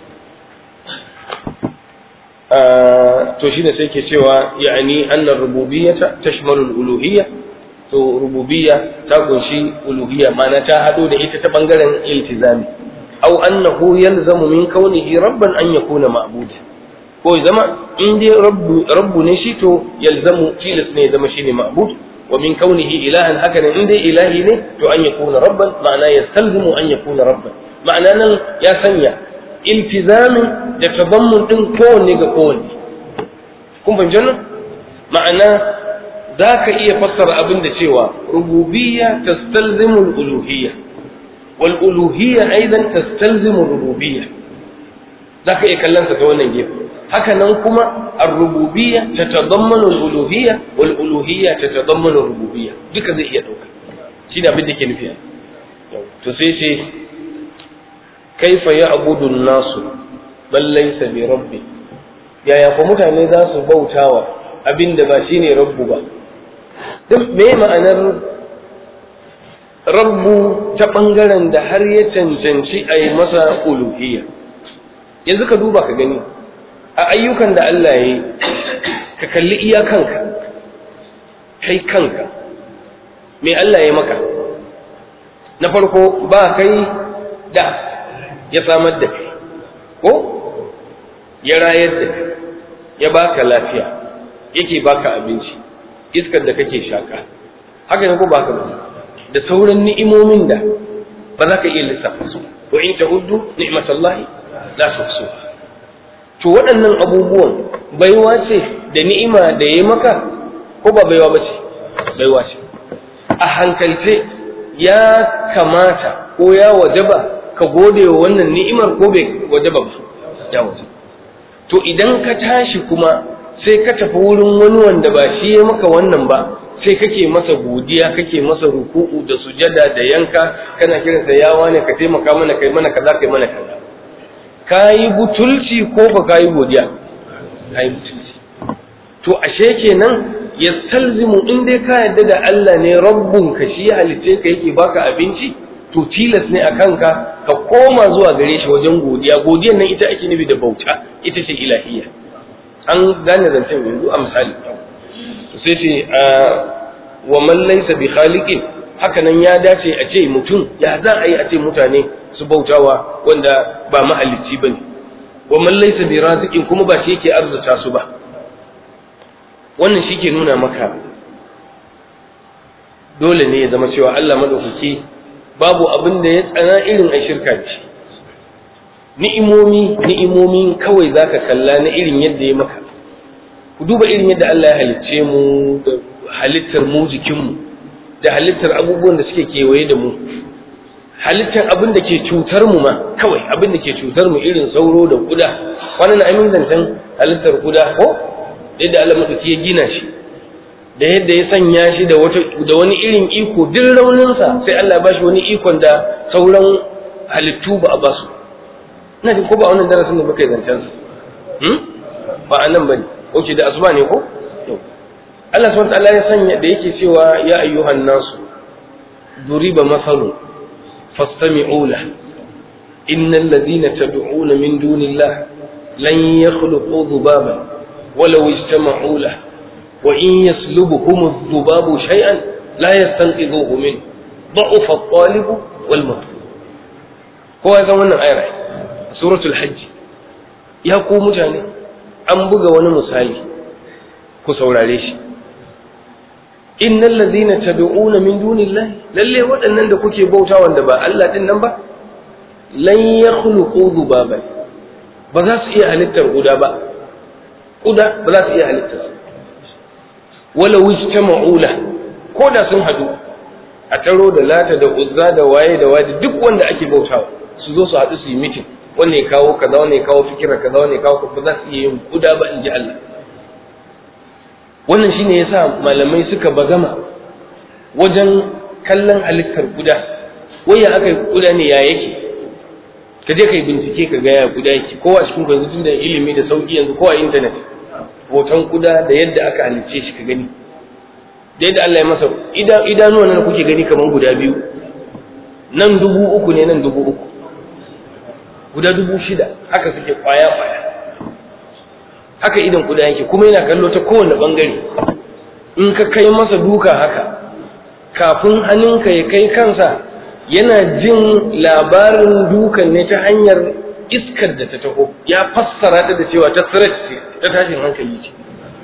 to shine sai ke cewa ya'ani annar rububiyyata tashmalu al-uluhiyya to rububiyya ta kunshi uluhiyya ma'ana ta hado da ita ta bangaren iltizami aw annahu yalzamu min kaunihi rabban an yakuna ma'buda ko zama in dai rabbu rabbu ne shi to yalzamu tilas ne zama shine ma'bud wa min kaunihi ilahan haka ne in dai ilahi ne to an yakuna rabban ma'ana yastalzimu an yakuna rabban ma'ana nan ya sanya iltizamin da tazammun din kowanne ga kowanne kun fahimci nan ma'ana za ka iya fassara abin da cewa rububiyya tastalzimu al-uluhiyya wal uluhiyya aidan tastalzimu rububiyya za ka iya kallon ta wannan gefe haka nan kuma ar-rububiyya tatadammanu al-uluhiyya wal uluhiyya tatadammanu ar-rububiyya duka zai iya dauka shi da abin da ke nufi to sai ce kaifa ya abudun nasu bal laysa bi rabbi yaya ko mutane za su bautawa abinda ba shine rabbu ba duk me ma'anar rabbu ta bangaren da har ya cancanci a yi masa uluhiyya yanzu ka duba ka gani a ayyukan da Allah ya yi ka kalli iya kanka kai kanka me Allah ya maka na farko ba kai da ya samar da kai ko ya rayar da kai ya baka lafiya yake baka abinci iskar da kake shaka haka ne ko baka ba da sauran ni'imomin da ba za ka iya lissafa su wa in ta'uddu ni'matallahi la tuhsu to waɗannan abubuwan baiwa ce da ni'ima da yayi maka ko ba baiwa ba ce baiwa ce a hankalce ya kamata ko ya wajaba ka gode wa wannan ni'imar ko bai waje ba ya waje to idan ka tashi kuma sai ka tafi wurin wani wanda ba shi ya maka wannan ba sai kake masa godiya kake masa ruku'u da sujada da yanka kana kiransa ya wane ka taimaka mana kai mana kaza kai mana kaza kayi butulci ko ba kayi godiya kayi butulci to ashe kenan yastalzimu in dai ka yadda da Allah ne rabbun ka shi ya halitte ka yake baka abinci to tilas ne a kanka ka koma zuwa gare shi wajen godiya godiyan nan ita ake nufi da bauta ita ce ilahiyya an gane zancen yanzu a misali sai ce wa man laysa bi khaliqin haka nan ya dace a ce mutum ya za a yi a ce mutane su bautawa wanda ba mahalicci bane wa man laysa bi raziqin kuma ba shi yake arzuta su ba wannan shi ke nuna maka dole ne ya zama cewa Allah madaukaki babu abin da ya tsana irin a shirka da shi ni'imomi ni'imomin kawai zaka kalla na irin yadda ya maka ku duba irin yadda Allah ya halicce mu da halittar mu jikinmu da halittar abubuwan da suke kewaye da mu halittar abin da ke cutar mu ma kawai abin da ke cutar mu irin sauro da kuda wannan amin zancen halittar kuda ko yadda Allah madauki ya gina shi da yadda ya sanya shi da wata da wani irin iko duk rauninsa sai Allah ya bashi wani ikon da sauran halittu ba a basu ina jin ko ba wannan darasin da muka yi zancen sa hmm? ba a nan bane oke da asuba ne ko Allah subhanahu wa ta'ala ya sanya da yake cewa ya ayyuhan nasu duriba masalun فاستمعوا له إن الذين تدعون من دون الله لن يخلقوا ذبابا ولو اجتمعوا له وإن يسلبهم الذباب شيئا لا يستنقذوه منه ضعف الطالب والمطلوب هو هذا من آية سورة الحج يا قوم جاني أن بغى ونمسالي كسور عليه innal ladhina tad'una min dunillahi lalle waɗannan da kuke bauta wanda ba Allah din nan ba lan yakhluqu dhubaban ba za su iya halittar guda ba kuda ba za su iya halittar wala wajtama'u la ko da sun hadu a taro da lata da uzza da waye da waje duk wanda ake bautawa su zo su hadu su yi mitin wanne ya kawo kaza wanne ya kawo fikira kaza wanne ya kawo ba za su iya yin kuda ba in ji Allah wannan shine yasa malamai suka bagama wajen kallon halittar kuda waya aka kuda ne ya yake ka je kai bincike ka ga ya kuda yake kowa cikin ku yanzu da ilimi da sauki yanzu kowa internet hoton kuda da yadda aka halicce shi ka gani da yadda Allah ya masa idanuwa nan kuke gani kamar guda biyu nan dubu uku ne nan dubu uku guda dubu shida haka suke kwaya kwaya haka idan kuda yake kuma yana kallo ta kowane bangare in ka kai masa duka haka kafin hannunka ya kai kansa yana jin labarin dukan ne ta hanyar iskar da ta taho ya fassara ta da cewa ta tsirat ce ta tashin hankali ce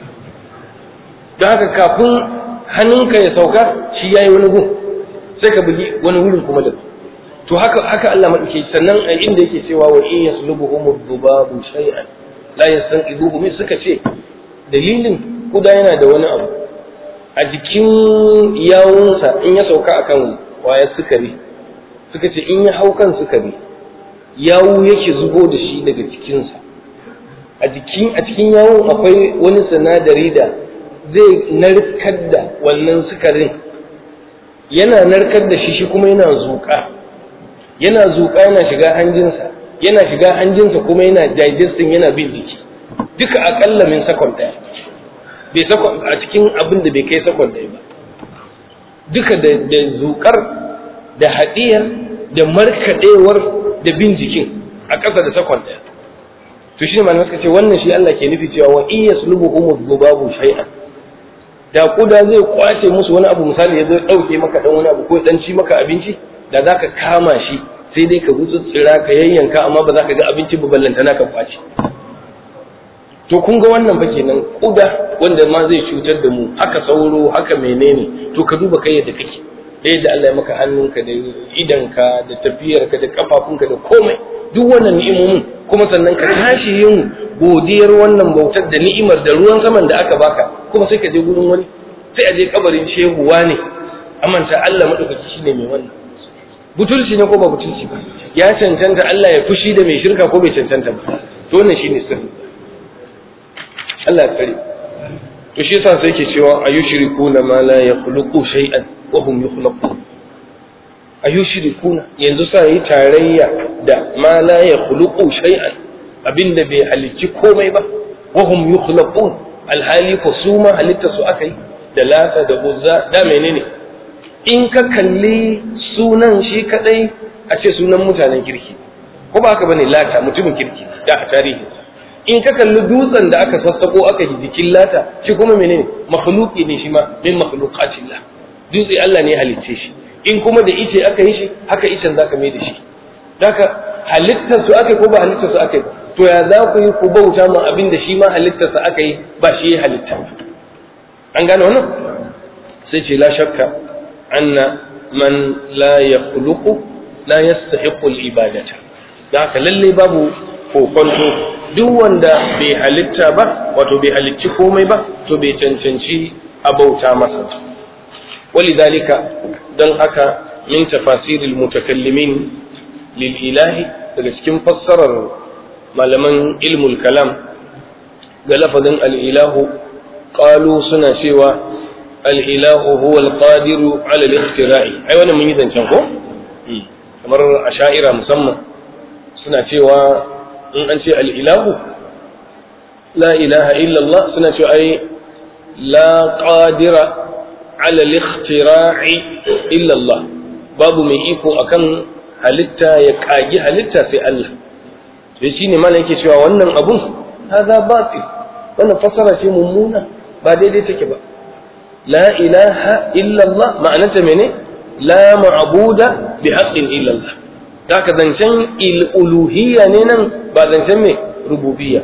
don haka kafin hannunka ya sauka shi ya yi wani gun sai ka bugi wani wurin kuma da to haka haka Allah maɗauke sannan a inda yake cewa wa in yaslubuhum dhubabu shay'an la yastanqidhuhu min suka ce dalilin kuda yana da wani abu a jikin yawunsa in ya sauka akan wayar sukari suka ce in ya hau kan sukari yawu yake zubo da shi daga cikinsa a jikin a cikin yawun akwai wani sinadari da zai narkar da wannan sukarin yana narkar da shi shi kuma yana zuƙa yana zuƙa yana shiga hanjinsa yana shiga hanjinsa kuma yana digesting yana bin jiki duka akalla min sakon ɗaya bai sakon a cikin abin da bai kai sakon ɗaya ba duka da da zuƙar da haɗiyar da markaɗewar da bin jikin a ƙasa da sakon ɗaya to shi ne malamai suka ce wannan shi Allah ke nufi cewa wa in yaslubuhum dhubabu shay'an da kuda zai kwace musu wani abu misali ya zo ɗauke maka ɗan wani abu ko ɗan ci maka abinci da za ka kama shi sai dai ka tsira ka yayyanka amma ba za ka ga abinci ba ballantana ka kwace to kun ga wannan fa kenan kuda wanda ma zai cutar da mu haka sauro haka menene to ka duba kai yadda kake da yadda Allah ya maka hannunka da idanka da tafiyarka da kafafunka da komai duk wannan ni'imomin kuma sannan ka tashi yin godiyar wannan bautar da ni'imar da ruwan saman da aka baka kuma sai ka je gurin wani sai a je kabarin shehu ne amanta Allah madaukaki shine mai wannan butulci ne ko ba butulci ba ya cancanta Allah ya fushi da mai shirka ko bai cancanta ba to wannan shine sirri Allah ya kare to shi yasa sai yake cewa ayushrikuna ma la yakhluqu shay'an wa hum yukhlaqun ayushrikuna yanzu sa yi tarayya da ma la yakhluqu shay'an abinda bai halicci komai ba wa hum yukhlaqun alhali ko su ma halitta su aka yi da lata da uzza da menene in ka kalli sunan shi kadai a ce sunan mutanen kirki ko ba haka bane lata mutumin kirki da a tarihi in ka kalli dutsen da aka sassako aka yi jikin lata shi kuma menene makhluqi ne shi ma min makhluqatillah dutse Allah ne ya halicce shi in kuma da ice aka yi shi haka icen zaka mai da shi haka halittar su aka ko ba halittar su aka yi to ya za ku yi ku bauta ma abin da shi ma halittar sa aka yi ba shi ya halitta an gane wannan sai ce la shakka anna man la yakhluqu la yastahiqu al-ibadata da haka lalle babu kokonto duk wanda bai halitta ba wato bai halicci komai ba to bai cancanci a bauta masa walidhalika dan haka min tafasiril mutakallimin lil ilahi daga cikin fassarar malaman ilmul kalam ga lafazin al-ilahu qalu suna cewa al-ilahu huwa al-qadiru ala al-ikhtira'i ai wannan mun yi zancen ko kamar asha'ira musamman suna cewa in an ce al-ilahu la ilaha illa Allah suna cewa ai la qadira ala al-ikhtira'i illa Allah babu mai iko akan halitta ya kagi halitta sai Allah sai shine mana yake cewa wannan abun hada batil wannan fasara ce mummuna ba daidai take ba la ilaha illa Allah ma'anarta mene la ma'buda bi haqqin illa Allah haka zancen uluhiyya ne nan ba zancen me rububiyya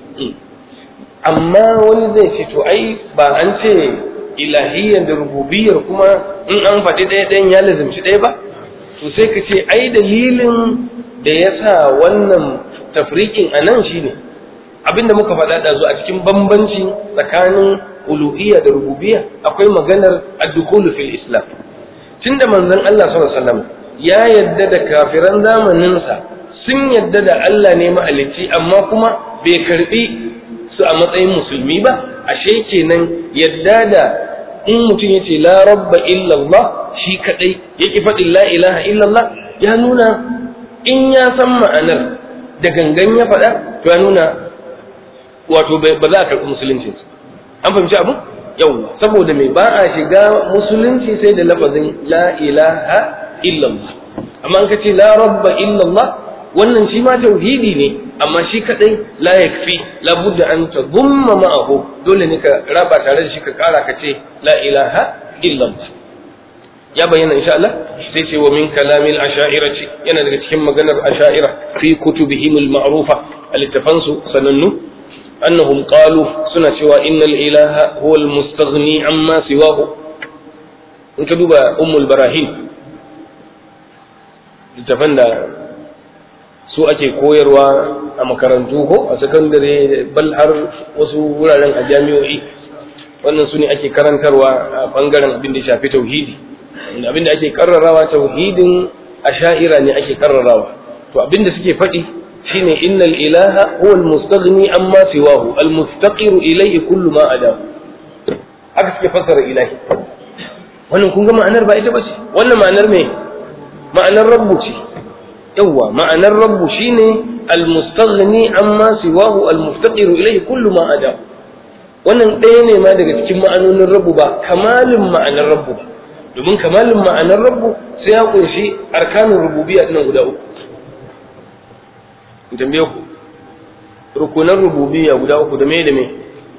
amma wani zai ce to ai ba an ce ilahiyyar da rububiyyar kuma in an faɗi ɗaya ɗayan ya lazimci ɗaya ba to sai ka ce ai dalilin da ya sa wannan tafrikin a nan shine abinda muka faɗa da a cikin bambanci tsakanin uluhiyya da rububiyya akwai maganar ad-dukhulu fil islam tunda manzon Allah sallallahu alaihi wasallam ya yadda da kafiran zamaninsa sun yadda da Allah ne mahalicci amma kuma bai karbi su a matsayin musulmi ba ashe kenan yadda da in mutum ya ce la rabba illallah shi kadai yake faɗin la ilaha illallah ya nuna in ya san ma'anar da gangan ya faɗa to ya nuna wato ba za a karɓi musulunci an fahimci abu yau saboda mai ba a shiga musulunci sai da lafazin la ilaha illallah amma an ka ce la rabba illallah wannan shi ma tauhidi ne amma shi kadai la yakfi la budda an tadumma ma'ahu dole ne ka raba tare da shi ka kara ka ce la ilaha illallah ya bayyana insha Allah sai ce wa min kalamil asha'irati yana daga cikin maganar asha'ira fi kutubihim al-ma'rufa al-tafansu sanannu annahum qalu suna cewa innal ilaha huwa al-mustaghni amma siwahu in ka duba ummul barahim littafan da su ake koyarwa a makarantu ko a sakandare bal har wasu wuraren a jami'o'i wannan su ne ake karantarwa a bangaren abin da shafi tauhidi abin da ake karrarawa tauhidin a sha'ira ne ake karrarawa to abin da suke faɗi shine innal ilaha huwa almustaghni amma siwahu almuftaqiru ilayhi kullu ma adahu haka suke fassara ilahi wannan kun ga ma'anar ba ita ba ce wannan ma'anar me ma'anar rabbu ce yawwa ma'anar rabbu shine almustaghni amma siwahu almuftaqiru ilayhi kullu ma adahu wannan ɗaya ne ma daga cikin ma'anonin rabbu ba kamalin ma'anar rabbu ba domin kamalin ma'anar rabbu sai ya kunshi arkanin rububiyya nan guda uku in tambaye ku rukunan rububiyya guda uku da me da me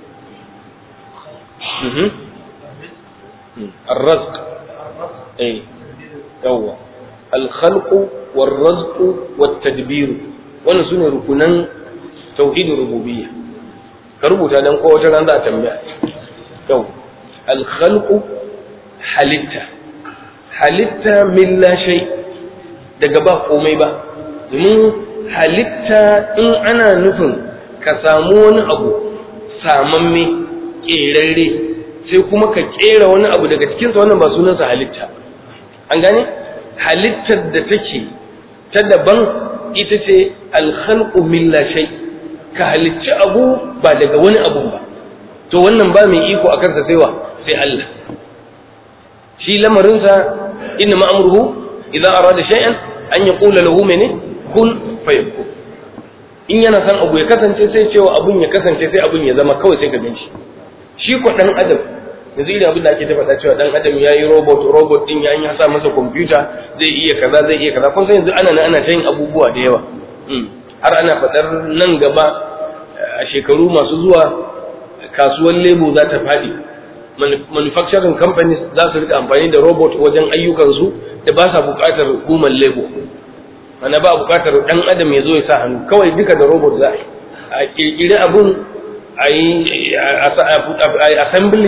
الرزق اي يوا الخلق والرزق والتدبير wannan sune rukunan tauhidin rububiyya ka rubuta dan ko wata ran za a tambaya yau al-khalqu halitta halitta min la shay daga ba komai ba domin halitta in ana nufin ka samu wani abu samamme ƙerarre sai kuma ka ƙera wani abu daga cikinsa wannan ba sunansa halitta an gane halittar da take ta daban ita ce alhalqu min la shay ka halicci abu ba daga wani abu ba to wannan ba mai iko akan sa sai wa sai Allah shi lamarinsa inna ma'amruhu idan arada shay'an an yaqula lahu mene kun fayakun in yana san abu ya kasance sai cewa abun ya kasance sai abun ya zama kawai sai ka ganshi shi ko dan adam yanzu idan abin da ake ta faɗa cewa dan adam yayi robot robot din ya ya sa masa computer zai iya kaza zai iya kaza kun san yanzu ana ana ta yin abubuwa da yawa har ana faɗar nan gaba a shekaru masu zuwa kasuwar lebo za ta faɗi manufacturing companies za su rika amfani da robot wajen ayyukansu da ba sa buƙatar hukumar lebo mana ba buƙatar ɗan adam ya zo ya sa hannu kawai duka da robot za a yi a ƙirƙiri abun a yi assembling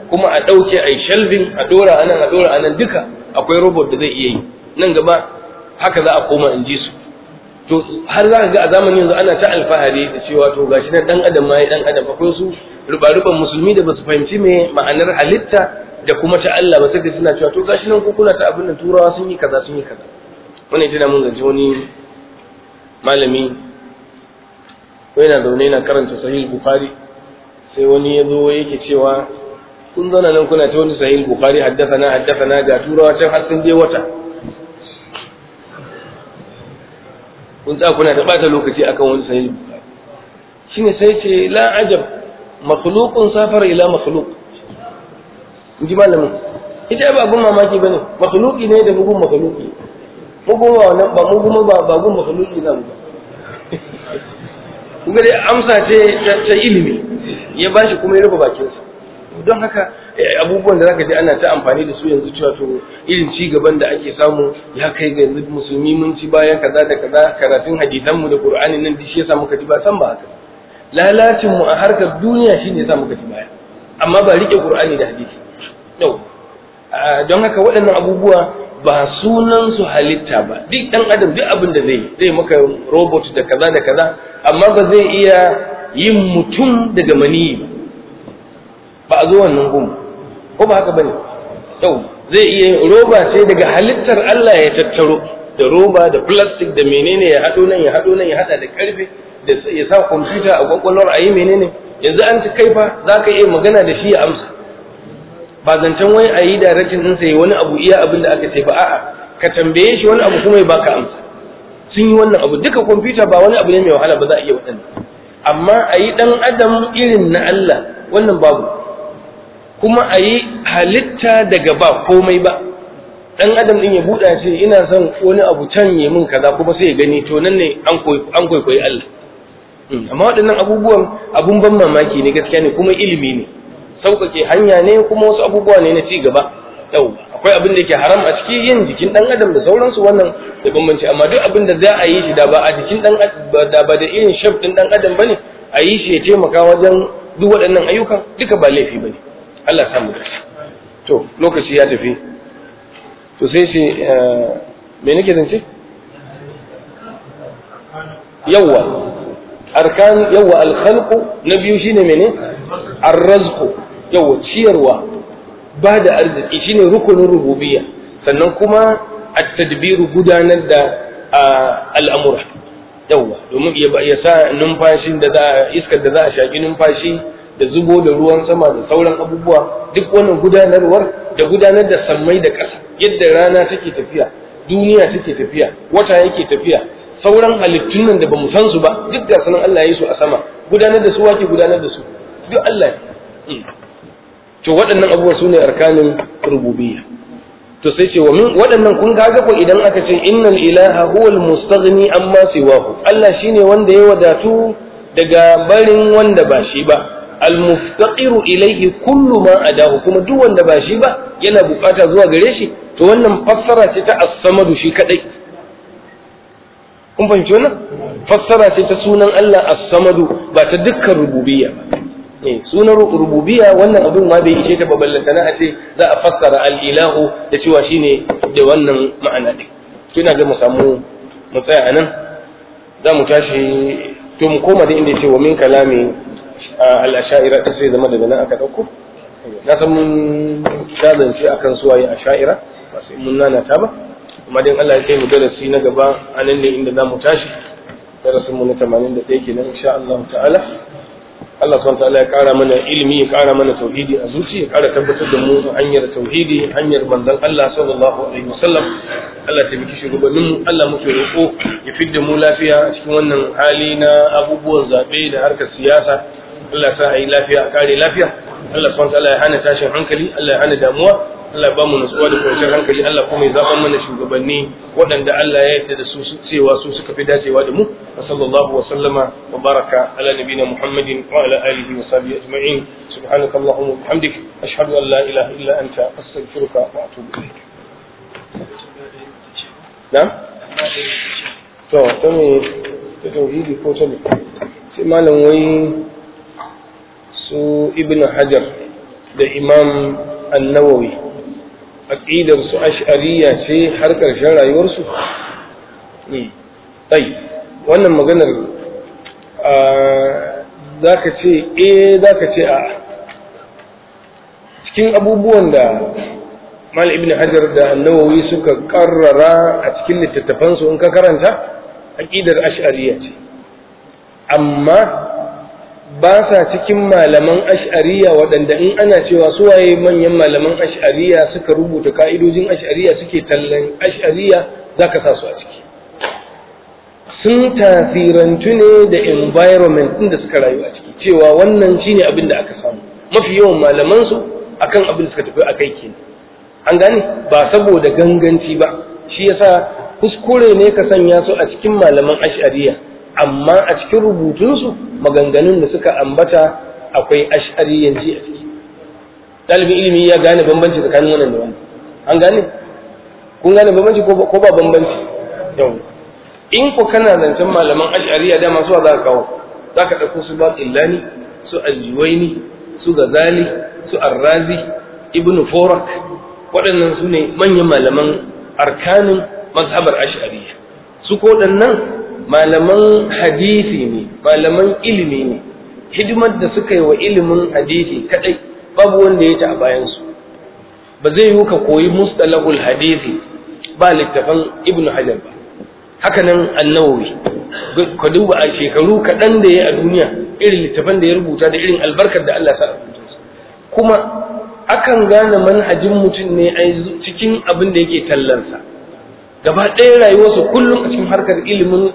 kuma a ɗauke a yi shelving a ɗora a nan a ɗora a nan duka akwai robot da zai iya yi nan gaba haka za a koma in ji su to har za ka ga a zamanin yanzu ana ta alfahari da cewa to gashi nan dan adam ma ya dan adam akwai su ruba-ruban musulmi da basu fahimci me ma'anar halitta da kuma ta Allah ba sai suna cewa to gashi nan ko kuna ta abin da turawa sun yi kaza sun yi kaza wannan tana mun zance wani malami ko yana zaune yana karanta sahih bukhari sai wani ya zo yake cewa kun zauna nan kuna ta wani sahih bukhari haddathana haddathana ga turawa can har sun je wata kun tsaya kuna ta bata lokaci akan wani sahih bukhari shine sai ce la ajab makhluqun safara ila makhluq inji malamin ita ba abun mamaki bane makhluqi ne da bugun makhluqi mu goma wannan ba mu goma ba ba gun makhluqi zamu ba kuma dai amsa ce ta ilimi ya bashi kuma ya rufe bakinsa don haka abubuwan da zaka ji ana ta amfani da su yanzu cewa to irin ci gaban da ake samu ya kai ga yanzu musulmi mun ci bayan kaza da kaza karatun hadisan mu da qur'ani nan shi yasa muka ji ba san ba haka lalacin mu a harkar duniya shine yasa muka ji baya amma ba rike qur'ani da hadisi yau don haka waɗannan abubuwa ba sunan su halitta ba duk dan adam duk abin da zai zai maka robot da kaza da kaza amma ba zai iya yin mutum daga maniyi ba ba a zo wannan gun ko ba haka bane yau zai iya roba sai daga halittar Allah ya tattaro da roba da plastic da menene ya hado nan ya hado nan ya hada da karfe da ya sa kwamfuta a kwakwalwar a yi menene yanzu an ci kaifa za ka iya magana da shi ya amsa ba zancen wai a yi direction ɗinsa ya wani abu iya abin da aka ce ba a'a ka tambaye shi wani abu kuma ya baka amsa sun yi wannan abu duka kwamfuta ba wani abu ne mai wahala ba za a iya waɗannan amma a yi ɗan adam irin na Allah wannan babu kuma a yi halitta daga ba komai ba ɗan adam ɗin ya buɗa ce ina son wani abu can ya min kaza kuma sai ya gani to nan ne an kwaikwayi Allah amma waɗannan abubuwan abun ban mamaki ne gaskiya ne kuma ilimi ne sauƙaƙe hanya ne kuma wasu abubuwa ne na ci gaba yau akwai abin da ke haram a cikin yin jikin ɗan adam da sauransu wannan da bambanci amma duk abin da za a yi shi da ba a jikin ɗan da ba da irin shaf ɗin ɗan adam bane a yi shi ya taimaka wajen duk waɗannan ayyukan duka ba laifi bane Allah ya samu dace to lokaci ya tafi to sai ce me nake zance yawwa arkan yawwa alkhalqu na biyu shine mene arrazqu yawwa ciyarwa ba da arziki shine rukunin rububiyya sannan kuma at-tadbiru gudanar da al'amura yawwa domin ya sa numfashin da za iskar da za a shaki numfashi da zubo da ruwan sama da sauran abubuwa duk wannan gudanarwar da gudanar da sammai da ƙasa yadda rana take tafiya duniya take tafiya wata yake tafiya sauran halittun nan da bamu san su ba duk da sanan Allah ya yi su a sama gudanar da su wake gudanar da su duk Allah ne to waɗannan abubuwa su ne arkanin rububiyya to sai ce wa min waɗannan kun ga ko idan aka ce innal ilaha huwal mustaghni amma siwahu Allah shine wanda ya wadatu daga barin wanda ba shi ba almuftaqiru ilayhi kullu ma adahu kuma duk wanda ba shi ba yana bukata zuwa gare shi to wannan fassara ce ta as-samadu shi kadai kun fahimci wannan fassara ce ta sunan Allah as-samadu ba ta dukkan rububiyya ba eh sunan rububiyya wannan abin ma bai ishe ta ba ballanta na ce za a fassara al-ilahu da cewa shine da wannan ma'ana din to ina ga mu samu mu tsaya anan za mu tashi to mu koma da inda ya ce wa min kalami al'asha'ira ta sai zama daga nan aka ɗauko na san mun shazance a kan suwaye a sha'ira ba sai mun nana ta ba kuma dai Allah ya kai mu darasi na gaba a nan ne inda za mu tashi darasin mu na 81 kenan insha Allah ta'ala Allah subhanahu ta'ala ya kara mana ilimi ya kara mana tauhidi a zuci ya kara tabbatar da mu hanyar tauhidi hanyar manzon Allah sallallahu alaihi wasallam Allah ta miki shugabannin mu Allah muke roƙo ya fidda mu lafiya a cikin wannan hali na abubuwan zabe da harkar siyasa Allah sa a yi lafiya a kare lafiya Allah subhanahu ta'ala ya hana tashin hankali Allah ya hana damuwa Allah ba mu nutsuwa da kwanciyar hankali Allah kuma ya zaɓa mana shugabanni waɗanda Allah ya yarda da su cewa su suka fi dacewa da mu wa sallallahu wa sallama wa baraka ala nabiyina Muhammadin wa ala alihi wa sahbihi ajma'in subhanaka allahumma wa bihamdik ashhadu an la ilaha illa anta astaghfiruka wa atubu ilayk na to ta me ta tauhidi ko ta sai malam wai su ibn hajar da imam annawawi aƙidar su ash'ariya ce har ƙarshen rayuwarsu ai wannan maganar za ka ce eh za ka ce a cikin abubuwan da mal ibn hajar da annawawi suka karrara a cikin littattafansu in ka karanta aƙidar ash'ariya ce amma ba sa cikin malaman ash'ariya waɗanda in ana cewa su waye manyan malaman ash'ariya suka rubuta ka'idojin ash'ariya suke tallan ash'ariya za ka sa su a ciki sun tasirantu ne da environment ɗin da suka rayu a ciki cewa wannan shine abin da aka samu mafi yawan malamansu akan abin da suka tafi a kai kenan an gane ba saboda ganganci ba shi yasa kuskure ne ka sanya su a cikin malaman ash'ariya amma a cikin rubutunsu maganganun da suka ambata akwai ash'ariyanci a ciki ɗalibin ilimi ya gane bambanci tsakanin wannan da wannan an gane kun gane bambanci ko ba bambanci yau in ku kana zancen malaman ash'ariya da masu za ka kawo za ka ɗauko su baƙillani su aljiwaini su gazali su arrazi ibnu forak waɗannan su ne manyan malaman arkanin mazhabar ash'ariya su ko waɗannan malaman hadisi ne malaman ilimi ne hidimar da suka yi wa ilimin hadisi kadai babu wanda ya ta a bayansu ba zai yi ka koyi mustalahul hadisi ba littafan ibnu hajar ba haka nan annawawi ka duba a shekaru kaɗan da ya a duniya irin littafan da ya rubuta da irin albarkar da Allah sa rubuta kuma akan gane manhajin mutum ne a cikin abin da yake tallansa gaba ɗaya rayuwarsa kullum a cikin harkar ilimin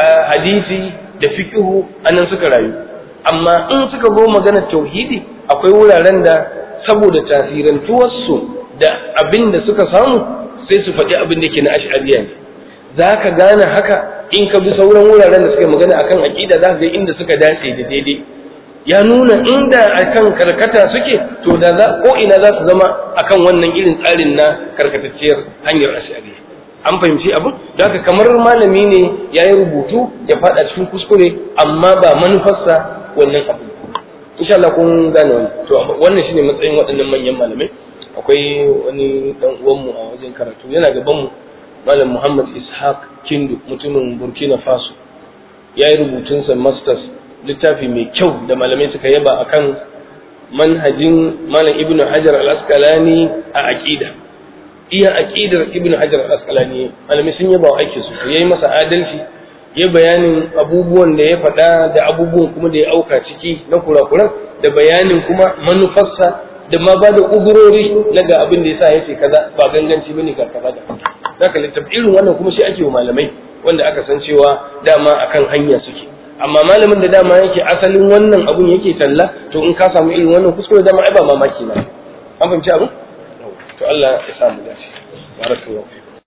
hadisi da fikihu anan suka rayu amma in suka zo maganar tauhidi akwai wuraren da saboda tasirantuwarsu da abin da suka samu sai su faɗi abin da ke na ash'ariya ne za ka gane haka in ka bi sauran wuraren da suka magana akan aƙida za ka ga inda suka dace da daidai ya nuna inda akan karkata suke to da za ko ina za su zama akan wannan irin tsarin na karkatacciyar hanyar ash'ariya an fahimci abin da haka kamar malami ne ya yi rubutu ya faɗa cikin kuskure amma ba manufarsa wannan abu insha Allah kun gane wannan to wannan shine matsayin waɗannan manyan malamai akwai wani dan uwanmu a wajen karatu yana gaban mu malam Muhammad Ishaq Kindu mutumin Burkina Faso ya yi rubutunsa masters littafi mai kyau da malamai suka yaba akan manhajin malam Ibn Hajar al-Asqalani a aqida iya aqidar Ibn Hajar al-Asqalani malamai sun yaba wa aikin su yayi masa adalci ya bayanin abubuwan da ya faɗa da abubuwan kuma da ya auka ciki na kurakuran da bayanin kuma manufarsa da ma ba da uzurori na ga abin da yasa yace kaza ba ganganci bane ka kaza da zaka littafi irin wannan kuma shi ake wa malamai wanda aka san cewa dama akan hanya suke amma malamin da dama yake asalin wannan abun yake talla to in ka samu irin wannan kuskure dama ai ba mamaki ba an fahimci abin to Allah ya samu dace barakallahu